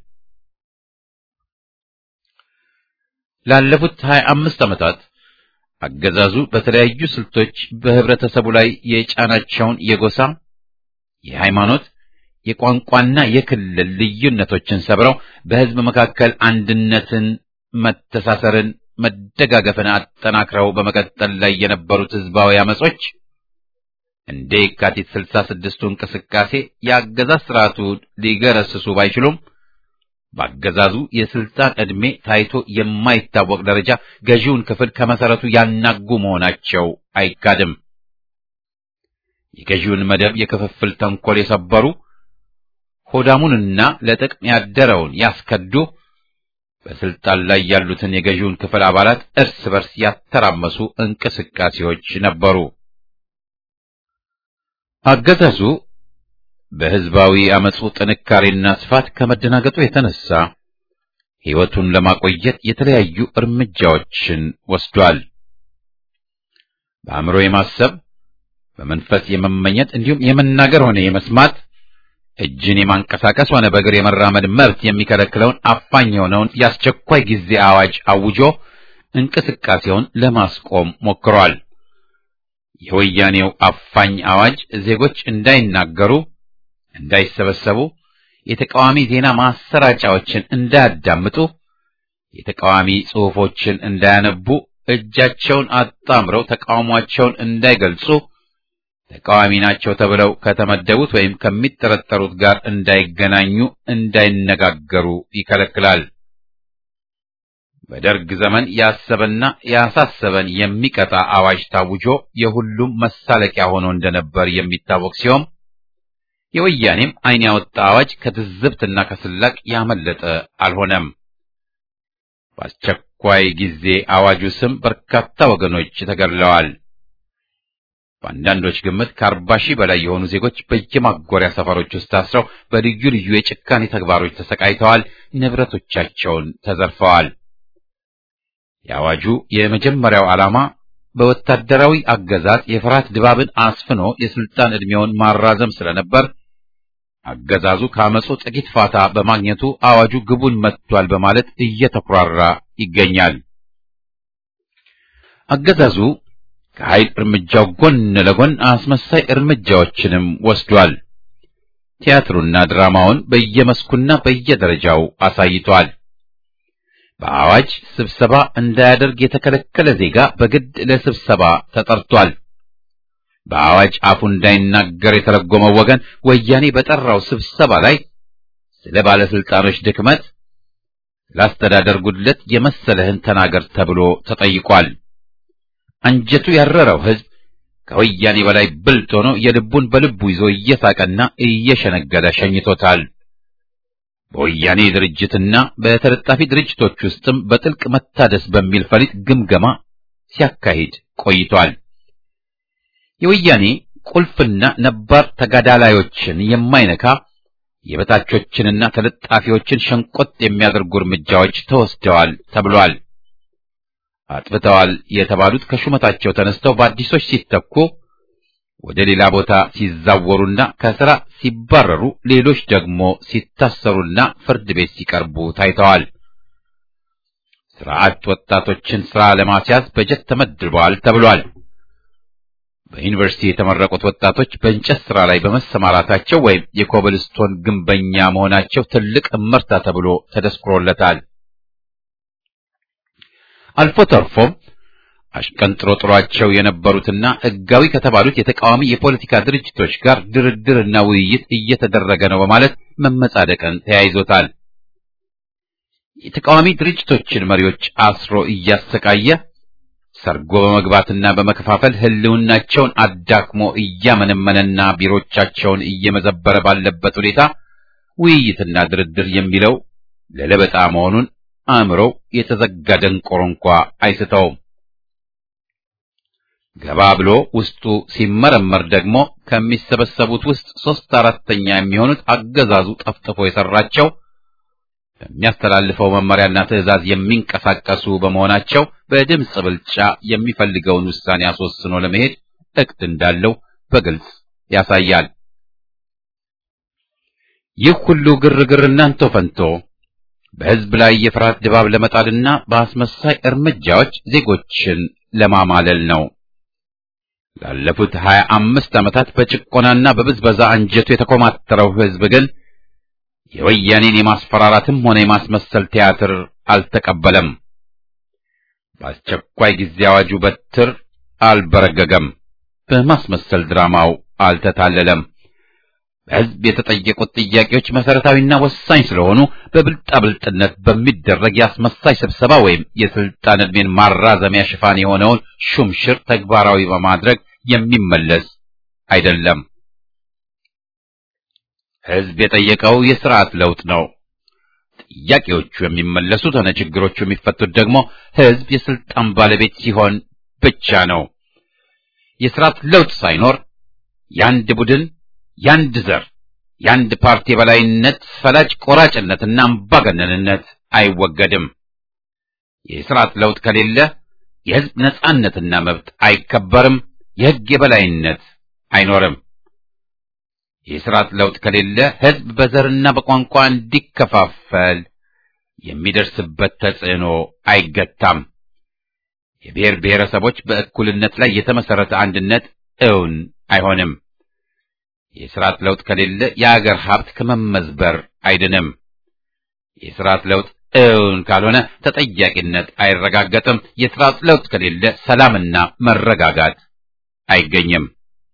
ላለፉት ሀያ አምስት ዓመታት አገዛዙ በተለያዩ ስልቶች በህብረተሰቡ ላይ የጫናቸውን የጎሳ፣ የሃይማኖት፣ የቋንቋና የክልል ልዩነቶችን ሰብረው በህዝብ መካከል አንድነትን፣ መተሳሰርን፣ መደጋገፍን አጠናክረው በመቀጠል ላይ የነበሩት ህዝባዊ አመጾች እንደ የካቲት ስልሳ ስድስቱ እንቅስቃሴ የአገዛዝ ስርዓቱ ሊገረስሱ ባይችሉም በአገዛዙ የስልጣን ዕድሜ ታይቶ የማይታወቅ ደረጃ ገዢውን ክፍል ከመሰረቱ ያናጉ መሆናቸው አይካድም። የገዢውን መደብ የክፍፍል ተንኮል የሰበሩ ሆዳሙንና ለጥቅም ያደረውን ያስከዱ በስልጣን ላይ ያሉትን የገዢውን ክፍል አባላት እርስ በርስ ያተራመሱ እንቅስቃሴዎች ነበሩ። አገዛዙ በህዝባዊ አመጹ ጥንካሬና ስፋት ከመደናገጡ የተነሳ ሕይወቱን ለማቆየት የተለያዩ እርምጃዎችን ወስዷል። በአእምሮ የማሰብ በመንፈስ የመመኘት እንዲሁም የመናገር ሆነ የመስማት እጅን የማንቀሳቀስ ሆነ በእግር የመራመድ መብት የሚከለክለውን አፋኝ የሆነውን የአስቸኳይ ጊዜ አዋጅ አውጆ እንቅስቃሴውን ለማስቆም ሞክሯል። የወያኔው አፋኝ አዋጅ ዜጎች እንዳይናገሩ፣ እንዳይሰበሰቡ፣ የተቃዋሚ ዜና ማሰራጫዎችን እንዳያዳምጡ፣ የተቃዋሚ ጽሑፎችን እንዳያነቡ፣ እጃቸውን አጣምረው ተቃውሟቸውን እንዳይገልጹ ተቃዋሚ ናቸው ተብለው ከተመደቡት ወይም ከሚጠረጠሩት ጋር እንዳይገናኙ፣ እንዳይነጋገሩ ይከለክላል። በደርግ ዘመን ያሰበና ያሳሰበን የሚቀጣ አዋጅ ታውጆ የሁሉም መሳለቂያ ሆኖ እንደነበር የሚታወቅ ሲሆን የወያኔም ዓይን ያወጣ አዋጅ ከትዝብትና ከስላቅ ያመለጠ አልሆነም። በአስቸኳይ ጊዜ አዋጁ ስም በርካታ ወገኖች ተገድለዋል። በአንዳንዶች ግምት ከአርባ ሺህ በላይ የሆኑ ዜጎች በየማጎሪያ ሰፈሮች ውስጥ ታስረው በልዩ ልዩ የጭካኔ ተግባሮች ተሰቃይተዋል፣ ንብረቶቻቸውን ተዘርፈዋል። የአዋጁ የመጀመሪያው ዓላማ በወታደራዊ አገዛዝ የፍርሃት ድባብን አስፍኖ የስልጣን ዕድሜውን ማራዘም ስለነበር አገዛዙ ከአመፁ ጥቂት ፋታ በማግኘቱ አዋጁ ግቡን መጥቷል በማለት እየተኩራራ ይገኛል። አገዛዙ ከኃይል እርምጃው ጎን ለጎን አስመሳይ እርምጃዎችንም ወስዷል። ቲያትሩና ድራማውን በየመስኩና በየደረጃው አሳይቷል። በአዋጅ ስብሰባ እንዳያደርግ የተከለከለ ዜጋ በግድ ለስብሰባ ተጠርቷል። በአዋጅ አፉ እንዳይናገር የተረጎመው ወገን ወያኔ በጠራው ስብሰባ ላይ ስለ ባለስልጣኖች ድክመት፣ ለአስተዳደር ጉድለት የመሰለህን ተናገር ተብሎ ተጠይቋል። አንጀቱ ያረረው ሕዝብ ከወያኔ በላይ ብልጥ ሆኖ የልቡን በልቡ ይዞ እየሳቀና እየሸነገለ ሸኝቶታል። በወያኔ ድርጅትና በተለጣፊ ድርጅቶች ውስጥም በጥልቅ መታደስ በሚል ፈሊጥ ግምገማ ሲያካሂድ ቆይቷል። የወያኔ ቁልፍና ነባር ተጋዳላዮችን የማይነካ የበታቾችንና ተለጣፊዎችን ሸንቆጥ የሚያደርጉ እርምጃዎች ተወስደዋል ተብሏል። አጥፍተዋል የተባሉት ከሹመታቸው ተነስተው በአዲሶች ሲተኩ ወደ ሌላ ቦታ ሲዛወሩና ከስራ ሲባረሩ፣ ሌሎች ደግሞ ሲታሰሩና ፍርድ ቤት ሲቀርቡ ታይተዋል። ስርዓት ወጣቶችን ስራ ለማስያዝ በጀት ተመድበዋል ተብሏል። በዩኒቨርሲቲ የተመረቁት ወጣቶች በእንጨት ስራ ላይ በመሰማራታቸው ወይም የኮብልስቶን ግንበኛ መሆናቸው ትልቅ እመርታ ተብሎ ተደስክሮለታል። አልፎ ተርፎም አሽቀንጥሮ ጥሯቸው የነበሩትና ሕጋዊ ከተባሉት የተቃዋሚ የፖለቲካ ድርጅቶች ጋር ድርድርና ውይይት እየተደረገ ነው በማለት መመጻደቅን ተያይዞታል። የተቃዋሚ ድርጅቶችን መሪዎች አስሮ እያሰቃየ ሰርጎ በመግባትና በመከፋፈል ሕልውናቸውን አዳክሞ እያመነመነና ቢሮቻቸውን እየመዘበረ ባለበት ሁኔታ ውይይትና ድርድር የሚለው ለለበጣ መሆኑን አእምሮው የተዘጋ ደንቆሮ እንኳ አይስተውም። ገባ ብሎ ውስጡ ሲመረመር ደግሞ ከሚሰበሰቡት ውስጥ ሦስት አራተኛ የሚሆኑት አገዛዙ ጠፍጥፎ የሰራቸው በሚያስተላልፈው መመሪያና ትዕዛዝ የሚንቀሳቀሱ በመሆናቸው በድምፅ ብልጫ የሚፈልገውን ውሳኔ አስወስኖ ለመሄድ እቅድ እንዳለው በግልጽ ያሳያል። ይህ ሁሉ ግርግር እናንተ ፈንቶ በሕዝብ ላይ የፍርሃት ድባብ ለመጣልና በአስመሳይ እርምጃዎች ዜጎችን ለማማለል ነው። ላለፉት ሀያ አምስት ዓመታት በጭቆናና በብዝበዛ አንጀቱ የተኮማተረው ሕዝብ ግን የወያኔን የማስፈራራትም ሆነ የማስመሰል ቲያትር አልተቀበለም። በአስቸኳይ ጊዜ አዋጁ በትር አልበረገገም። በማስመሰል ድራማው አልተታለለም። በሕዝብ የተጠየቁት ጥያቄዎች መሰረታዊና ወሳኝ ስለሆኑ በብልጣብልጥነት በሚደረግ የአስመሳይ ስብሰባ ወይም የስልጣን ዕድሜን ማራዘሚያ ሽፋን የሆነውን ሹምሽር ተግባራዊ በማድረግ የሚመለስ አይደለም። ሕዝብ የጠየቀው የስርዓት ለውጥ ነው። ጥያቄዎቹ የሚመለሱት ሆነ ችግሮቹ የሚፈቱት ደግሞ ሕዝብ የስልጣን ባለቤት ሲሆን ብቻ ነው። የስርዓት ለውጥ ሳይኖር የአንድ ቡድን የአንድ ዘር የአንድ ፓርቲ የበላይነት ፈላጭ ቆራጭነትና አምባገነንነት አይወገድም። የስርዓት ለውጥ ከሌለ የሕዝብ ነጻነትና መብት አይከበርም። የሕግ የበላይነት አይኖርም። የስርዓት ለውጥ ከሌለ ሕዝብ በዘርና በቋንቋ እንዲከፋፈል የሚደርስበት ተጽዕኖ አይገታም። የብሔር ብሔረሰቦች በእኩልነት ላይ የተመሰረተ አንድነት እውን አይሆንም። የስርዓት ለውጥ ከሌለ የአገር ሀብት ከመመዝበር አይድንም። የስርዓት ለውጥ እውን ካልሆነ ተጠያቂነት አይረጋገጥም። የስርዓት ለውጥ ከሌለ ሰላምና መረጋጋት አይገኝም።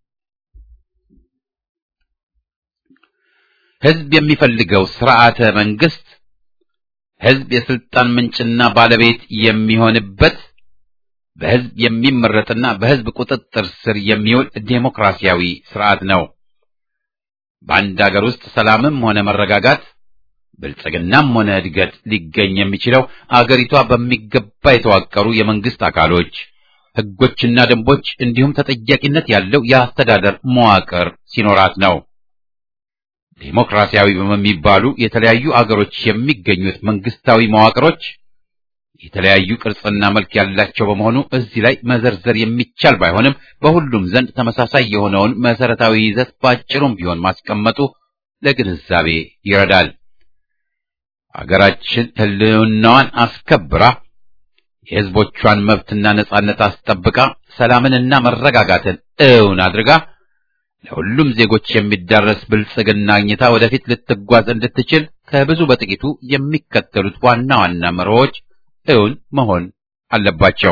ሕዝብ የሚፈልገው ስርዓተ መንግስት ሕዝብ የስልጣን ምንጭና ባለቤት የሚሆንበት በሕዝብ የሚመረጥና በሕዝብ ቁጥጥር ስር የሚውል ዴሞክራሲያዊ ስርዓት ነው። በአንድ አገር ውስጥ ሰላምም ሆነ መረጋጋት ብልጽግናም ሆነ እድገት ሊገኝ የሚችለው አገሪቷ በሚገባ የተዋቀሩ የመንግስት አካሎች፣ ሕጎችና ደንቦች እንዲሁም ተጠያቂነት ያለው የአስተዳደር መዋቅር ሲኖራት ነው። ዴሞክራሲያዊ በሚባሉ የተለያዩ አገሮች የሚገኙት መንግስታዊ መዋቅሮች የተለያዩ ቅርጽና መልክ ያላቸው በመሆኑ እዚህ ላይ መዘርዘር የሚቻል ባይሆንም በሁሉም ዘንድ ተመሳሳይ የሆነውን መሰረታዊ ይዘት ባጭሩም ቢሆን ማስቀመጡ ለግንዛቤ ይረዳል። አገራችን ሕልውናዋን አስከብራ የሕዝቦቿን መብትና ነጻነት አስጠብቃ ሰላምንና መረጋጋትን እውን አድርጋ ለሁሉም ዜጎች የሚዳረስ ብልጽግና አግኝታ ወደፊት ልትጓዝ እንድትችል ከብዙ በጥቂቱ የሚከተሉት ዋና ዋና መርሆች እውን መሆን አለባቸው።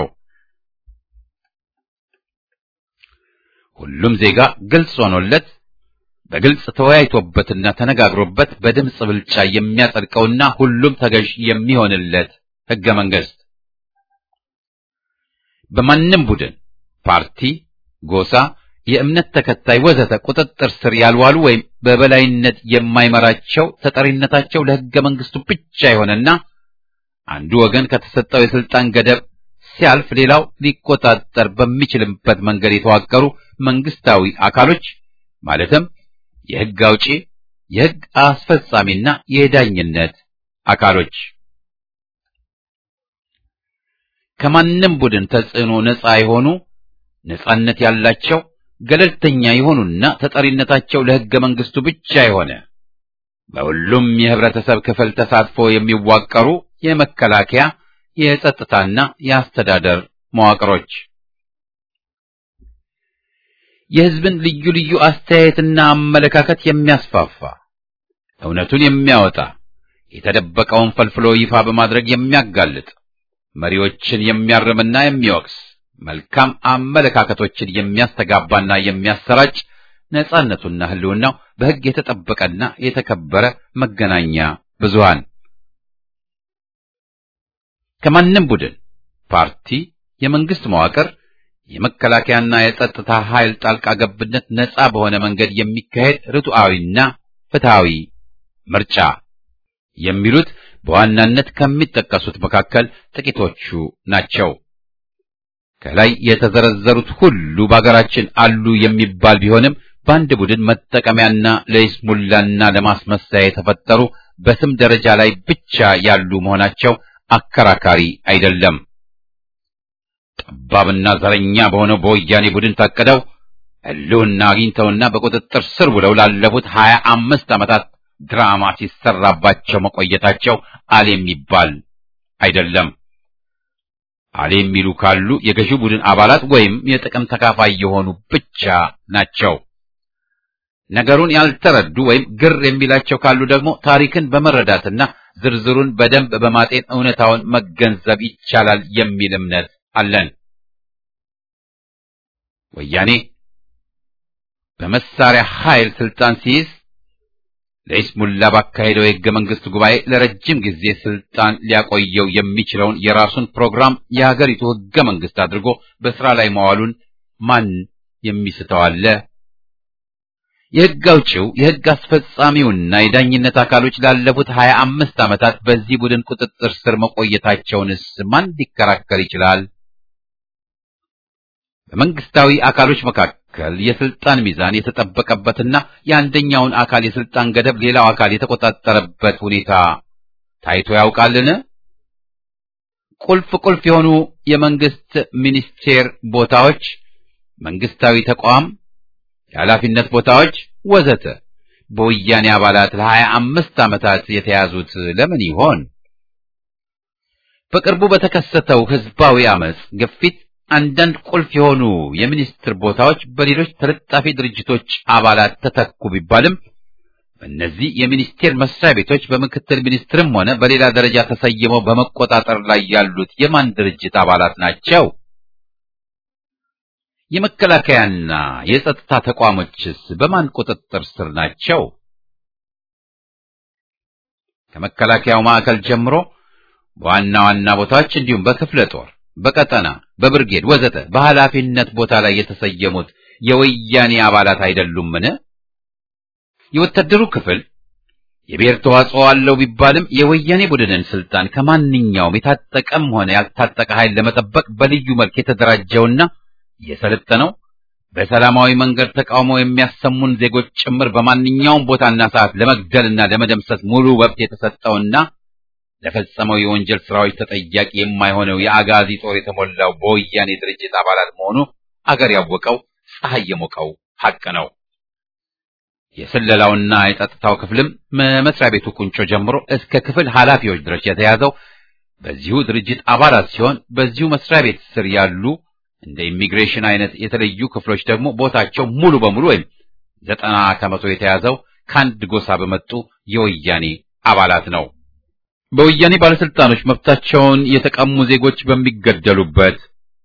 ሁሉም ዜጋ ግልጽ ሆኖለት በግልጽ ተወያይቶበትና ተነጋግሮበት በድምፅ ብልጫ የሚያጸድቀውና ሁሉም ተገዥ የሚሆንለት ሕገ መንግሥት በማንም ቡድን፣ ፓርቲ፣ ጎሳ፣ የእምነት ተከታይ ወዘተ ቁጥጥር ስር ያልዋሉ ወይም በበላይነት የማይመራቸው ተጠሪነታቸው ለሕገ መንግሥቱ ብቻ የሆነና አንዱ ወገን ከተሰጠው የስልጣን ገደብ ሲያልፍ ሌላው ሊቆጣጠር በሚችልበት መንገድ የተዋቀሩ መንግስታዊ አካሎች ማለትም የሕግ አውጪ፣ የሕግ አስፈጻሚና የዳኝነት አካሎች ከማንም ቡድን ተጽዕኖ ነፃ የሆኑ ነፃነት ያላቸው ገለልተኛ የሆኑና ተጠሪነታቸው ለሕገ መንግሥቱ ብቻ የሆነ በሁሉም የህብረተሰብ ክፍል ተሳትፎ የሚዋቀሩ የመከላከያ የጸጥታና የአስተዳደር መዋቅሮች የሕዝብን ልዩ ልዩ አስተያየትና አመለካከት የሚያስፋፋ እውነቱን የሚያወጣ የተደበቀውን ፈልፍሎ ይፋ በማድረግ የሚያጋልጥ መሪዎችን የሚያርምና የሚወቅስ መልካም አመለካከቶችን የሚያስተጋባና የሚያሰራጭ ነጻነቱና ህልውናው በሕግ የተጠበቀና የተከበረ መገናኛ ብዙሃን ከማንም ቡድን፣ ፓርቲ፣ የመንግስት መዋቅር፣ የመከላከያና የጸጥታ ኃይል ጣልቃ ገብነት ነጻ በሆነ መንገድ የሚካሄድ ርቱዓዊና ፍትሃዊ ምርጫ የሚሉት በዋናነት ከሚጠቀሱት መካከል ጥቂቶቹ ናቸው። ከላይ የተዘረዘሩት ሁሉ በአገራችን አሉ የሚባል ቢሆንም በአንድ ቡድን መጠቀሚያና ለይስሙላና ለማስመሰያ የተፈጠሩ በስም ደረጃ ላይ ብቻ ያሉ መሆናቸው አከራካሪ አይደለም። ጠባብና ዘረኛ በሆነው በወያኔ ቡድን ታቅደው ህልውና አግኝተውና በቁጥጥር ስር ውለው ላለፉት ሀያ አምስት ዓመታት ድራማ ሲሰራባቸው መቆየታቸው አል የሚባል አይደለም። አል የሚሉ ካሉ የገዢው ቡድን አባላት ወይም የጥቅም ተካፋይ የሆኑ ብቻ ናቸው። ነገሩን ያልተረዱ ወይም ግር የሚላቸው ካሉ ደግሞ ታሪክን በመረዳትና ዝርዝሩን በደንብ በማጤን እውነታውን መገንዘብ ይቻላል የሚል እምነት አለን። ወያኔ በመሳሪያ ኃይል ስልጣን ሲይዝ ለይስሙላ ባካሄደው የሕገ መንግሥት ጉባኤ ለረጅም ጊዜ ስልጣን ሊያቆየው የሚችለውን የራሱን ፕሮግራም የሀገሪቱ ሕገ መንግሥት አድርጎ በሥራ ላይ መዋሉን ማን የሚስተው አለ? የሕግ አውጪው የሕግ አስፈጻሚውና የዳኝነት አካሎች ላለፉት ሀያ አምስት ዓመታት በዚህ ቡድን ቁጥጥር ስር መቆየታቸውንስ ማን ሊከራከር ይችላል? በመንግስታዊ አካሎች መካከል የስልጣን ሚዛን የተጠበቀበትና የአንደኛውን አካል የስልጣን ገደብ ሌላው አካል የተቆጣጠረበት ሁኔታ ታይቶ ያውቃልን? ቁልፍ ቁልፍ የሆኑ የመንግስት ሚኒስቴር ቦታዎች፣ መንግስታዊ ተቋም የኃላፊነት ቦታዎች ወዘተ በወያኔ አባላት ለሀያ አምስት ዓመታት የተያዙት ለምን ይሆን? በቅርቡ በተከሰተው ህዝባዊ አመጽ ግፊት አንዳንድ ቁልፍ የሆኑ የሚኒስትር ቦታዎች በሌሎች ተለጣፊ ድርጅቶች አባላት ተተኩ ቢባልም በእነዚህ የሚኒስቴር መስሪያ ቤቶች በምክትል ሚኒስትርም ሆነ በሌላ ደረጃ ተሰይመው በመቆጣጠር ላይ ያሉት የማን ድርጅት አባላት ናቸው? የመከላከያና የጸጥታ ተቋሞችስ በማን ቁጥጥር ስር ናቸው? ከመከላከያው ማዕከል ጀምሮ በዋና ዋና ቦታዎች እንዲሁም በክፍለ ጦር፣ በቀጠና፣ በብርጌድ ወዘተ በኃላፊነት ቦታ ላይ የተሰየሙት የወያኔ አባላት አይደሉምን? የወታደሩ ክፍል የብሔር ተዋጽኦ አለው ቢባልም የወያኔ ቡድንን ስልጣን ከማንኛውም የታጠቀም ሆነ ያልታጠቀ ኃይል ለመጠበቅ በልዩ መልክ የተደራጀውና የሰለጠነው በሰላማዊ መንገድ ተቃውሞ የሚያሰሙን ዜጎች ጭምር በማንኛውም ቦታና ሰዓት ለመግደልና ለመደምሰስ ሙሉ መብት የተሰጠውና ለፈጸመው የወንጀል ስራዎች ተጠያቂ የማይሆነው የአጋዚ ጦር የተሞላው በወያኔ ድርጅት አባላት መሆኑ አገር ያወቀው ፀሐይ የሞቀው ሐቅ ነው። የስለላውና የጸጥታው ክፍልም መስሪያ ቤቱ ቁንጮ ጀምሮ እስከ ክፍል ኃላፊዎች ድረስ የተያዘው በዚሁ ድርጅት አባላት ሲሆን በዚሁ መስሪያ ቤት ስር ያሉ እንደ ኢሚግሬሽን አይነት የተለዩ ክፍሎች ደግሞ ቦታቸው ሙሉ በሙሉ ወይም ዘጠና ከመቶ የተያዘው ከአንድ ጎሳ በመጡ የወያኔ አባላት ነው። በወያኔ ባለስልጣኖች መብታቸውን የተቀሙ ዜጎች በሚገደሉበት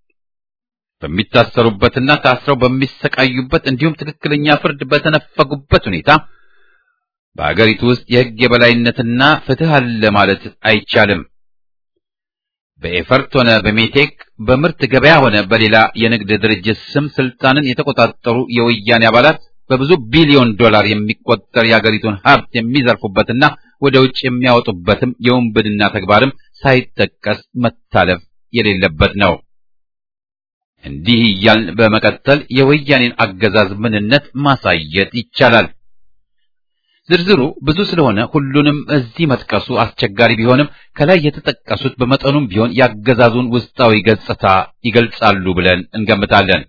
በሚታሰሩበትና ታስረው በሚሰቃዩበት እንዲሁም ትክክለኛ ፍርድ በተነፈጉበት ሁኔታ በአገሪቱ ውስጥ የሕግ የበላይነትና ፍትህ አለ ማለት አይቻልም። በኤፈርት ሆነ በሜቴክ በምርት ገበያ ሆነ በሌላ የንግድ ድርጅት ስም ስልጣንን የተቆጣጠሩ የወያኔ አባላት በብዙ ቢሊዮን ዶላር የሚቆጠር የአገሪቱን ሀብት የሚዘርፉበትና ወደ ውጭ የሚያወጡበትም የውንብድና ተግባርም ሳይጠቀስ መታለፍ የሌለበት ነው። እንዲህ እያልን በመቀጠል የወያኔን አገዛዝ ምንነት ማሳየት ይቻላል። ዝርዝሩ ብዙ ስለሆነ ሁሉንም እዚህ መጥቀሱ አስቸጋሪ ቢሆንም ከላይ የተጠቀሱት በመጠኑም ቢሆን ያገዛዙን ውስጣዊ ገጽታ ይገልጻሉ ብለን እንገምታለን።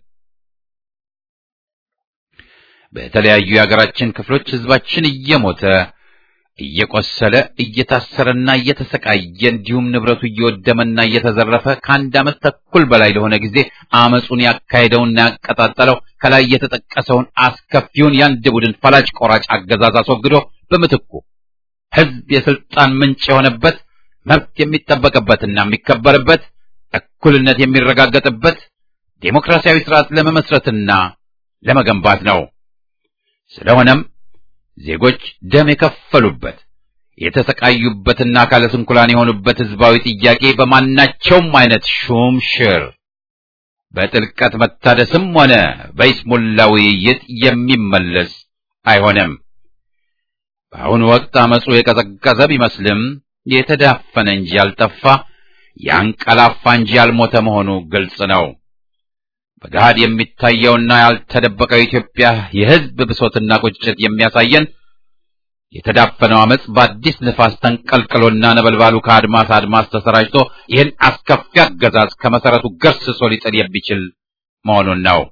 በተለያዩ የሀገራችን ክፍሎች ህዝባችን እየሞተ እየቆሰለ እየታሰረና እየተሰቃየ እንዲሁም ንብረቱ እየወደመና እየተዘረፈ ከአንድ ዓመት ተኩል በላይ ለሆነ ጊዜ አመፁን ያካሄደውና ያቀጣጠለው ከላይ የተጠቀሰውን አስከፊውን የአንድ ቡድን ፈላጭ ቆራጭ አገዛዝ አስወግዶ በምትኩ ህዝብ የስልጣን ምንጭ የሆነበት መብት የሚጠበቅበትና የሚከበርበት እኩልነት የሚረጋገጥበት ዴሞክራሲያዊ ስርዓት ለመመስረትና ለመገንባት ነው። ስለሆነም ዜጎች ደም የከፈሉበት የተሰቃዩበትና አካለ ስንኩላን የሆኑበት ህዝባዊ ጥያቄ በማናቸውም አይነት ሹም ሽር በጥልቀት መታደስም ሆነ በይስሙላ ውይይት የሚመለስ አይሆንም። በአሁኑ ወቅት አመፁ የቀዘቀዘ ቢመስልም የተዳፈነ እንጂ ያልጠፋ ያንቀላፋ እንጂ ያልሞተ መሆኑ ግልጽ ነው። በገሃድ የሚታየውና ያልተደበቀው የኢትዮጵያ የህዝብ ብሶትና ቁጭት የሚያሳየን የተዳፈነው አመፅ በአዲስ ንፋስ ተንቀልቅሎና ነበልባሉ ከአድማስ አድማስ ተሰራጭቶ ይህን አስከፊ አገዛዝ ከመሰረቱ ገርስሶ ሊጥል የሚችል መሆኑን ነው።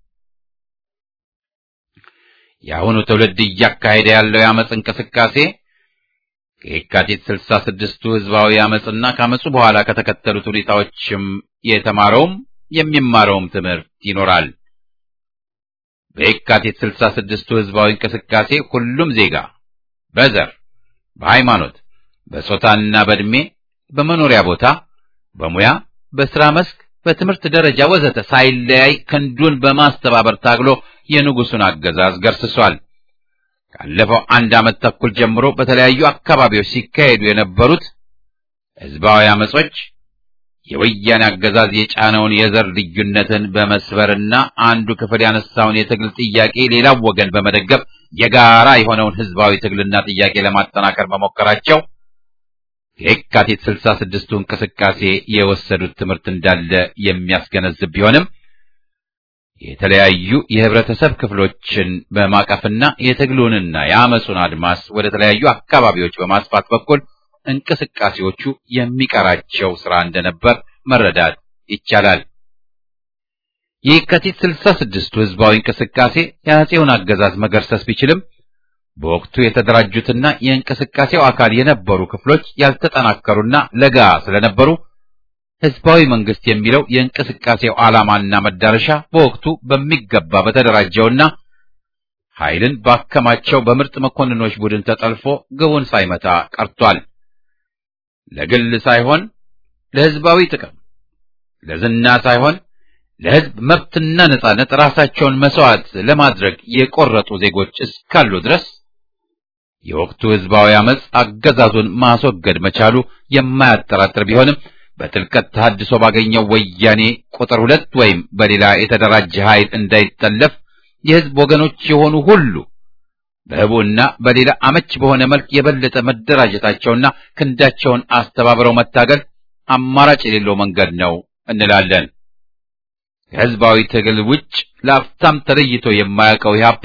የአሁኑ ትውልድ እያካሄደ ያለው የአመፅ እንቅስቃሴ ከየካቲት ስልሳ ስድስቱ ህዝባዊ አመፅና ከአመፁ በኋላ ከተከተሉት ሁኔታዎችም የተማረውም የሚማረውም ትምህርት ይኖራል። በየካቲት ስልሳ ስድስቱ ህዝባዊ እንቅስቃሴ ሁሉም ዜጋ በዘር፣ በሃይማኖት፣ በጾታና በዕድሜ፣ በመኖሪያ ቦታ፣ በሙያ፣ በስራ መስክ፣ በትምህርት ደረጃ ወዘተ ሳይለያይ ክንዱን በማስተባበር ታግሎ የንጉሱን አገዛዝ ገርስሷል። ካለፈው አንድ ዓመት ተኩል ጀምሮ በተለያዩ አካባቢዎች ሲካሄዱ የነበሩት ህዝባዊ አመጾች የወያኔ አገዛዝ የጫነውን የዘር ልዩነትን በመስበርና አንዱ ክፍል ያነሳውን የትግል ጥያቄ ሌላው ወገን በመደገፍ የጋራ የሆነውን ህዝባዊ ትግልና ጥያቄ ለማጠናከር መሞከራቸው የካቲት ስልሳ ስድስቱ እንቅስቃሴ የወሰዱት ትምህርት እንዳለ የሚያስገነዝብ ቢሆንም የተለያዩ የህብረተሰብ ክፍሎችን በማቀፍና የትግሉንና የአመፁን አድማስ ወደ ተለያዩ አካባቢዎች በማስፋት በኩል እንቅስቃሴዎቹ የሚቀራቸው ስራ እንደነበር መረዳት ይቻላል። የካቲት ስልሳ ስድስቱ ህዝባዊ እንቅስቃሴ የአፄውን አገዛዝ መገርሰስ ቢችልም በወቅቱ የተደራጁትና የእንቅስቃሴው አካል የነበሩ ክፍሎች ያልተጠናከሩና ለጋ ስለነበሩ ህዝባዊ መንግስት የሚለው የእንቅስቃሴው ዓላማና መዳረሻ በወቅቱ በሚገባ በተደራጀውና ኃይልን ባከማቸው በምርጥ መኮንኖች ቡድን ተጠልፎ ግቡን ሳይመታ ቀርቷል። ለግል ሳይሆን ለህዝባዊ ጥቅም፣ ለዝና ሳይሆን ለህዝብ መብትና ነጻነት ራሳቸውን መስዋዕት ለማድረግ የቆረጡ ዜጎች እስካሉ ድረስ የወቅቱ ህዝባዊ አመፅ አገዛዙን ማስወገድ መቻሉ የማያጠራጥር ቢሆንም በጥልቀት ተሐድሶ ባገኘው ወያኔ ቁጥር ሁለት ወይም በሌላ የተደራጀ ኃይል እንዳይጠለፍ የህዝብ ወገኖች የሆኑ ሁሉ በህቡና በሌላ አመች በሆነ መልክ የበለጠ መደራጀታቸውና ክንዳቸውን አስተባብረው መታገል አማራጭ የሌለው መንገድ ነው እንላለን። ከህዝባዊ ትግል ውጭ ለአፍታም ተለይቶ የማያውቀው ኢህአፓ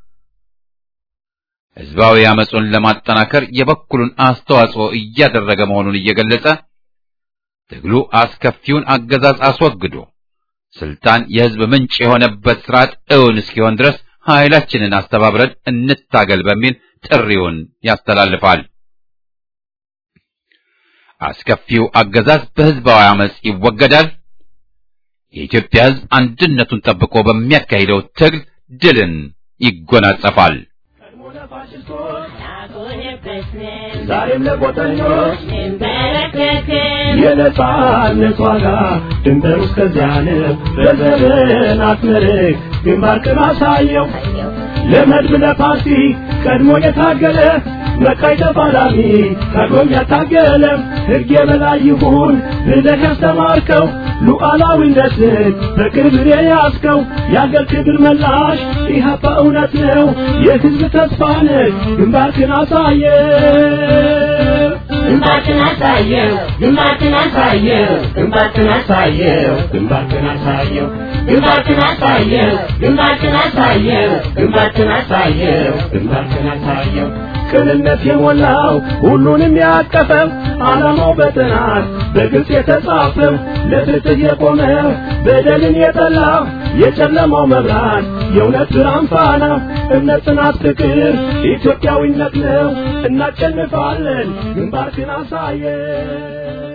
ህዝባዊ አመፁን ለማጠናከር የበኩሉን አስተዋጽኦ እያደረገ መሆኑን እየገለጸ ትግሉ አስከፊውን አገዛዝ አስወግዶ ስልጣን የህዝብ ምንጭ የሆነበት ስርዓት እውን እስኪሆን ድረስ ኃይላችንን አስተባብረን እንታገል በሚል ጥሪውን ያስተላልፋል። አስከፊው አገዛዝ በህዝባዊ አመፅ ይወገዳል። የኢትዮጵያ ህዝብ አንድነቱን ጠብቆ በሚያካሂደው ትግል ድልን ይጎናጸፋል። ዛሬም ለቆጠኞች የነጻነት ዋጋ ድንበር እስከዚያ ነው። በዘርን አስመርቅ ግንባርክን አሳየው ለመድብ ለፓርቲ ቀድሞ የታገለ መቃይ ተፋላሚ ቀድሞም ያታገለ ሕግ የበላይ ይሁን ብለህ ያስተማርከው ሉዓላዊነትን በክብር የያዝከው የአገር ክብር መላሽ ኢህአፓ እውነት ነው የህዝብ ተስፋ ነህ ግንባርክን አሳየ ግንባርክን አሳየው ግንባርክን አሳየው ግንባርክን አሳየው ግንባርክን አሳየው ግንባርክን አሳየው ግንባርክን አሳየው ግንባርክን አሳየው ግንባርክን አሳየው ቅንነት የሞላው ሁሉንም ያቀፈው ዓላማው በጥናት በግልጽ የተጻፈው ለፍትህ የቆመ በደልን የጠላ የጨለማው መብራት የእውነት ብርሃን ፋና እምነት፣ ጽናት፣ ፍቅር ኢትዮጵያዊነት ነው። እናሸንፋለን። ግንባርክን አሳየ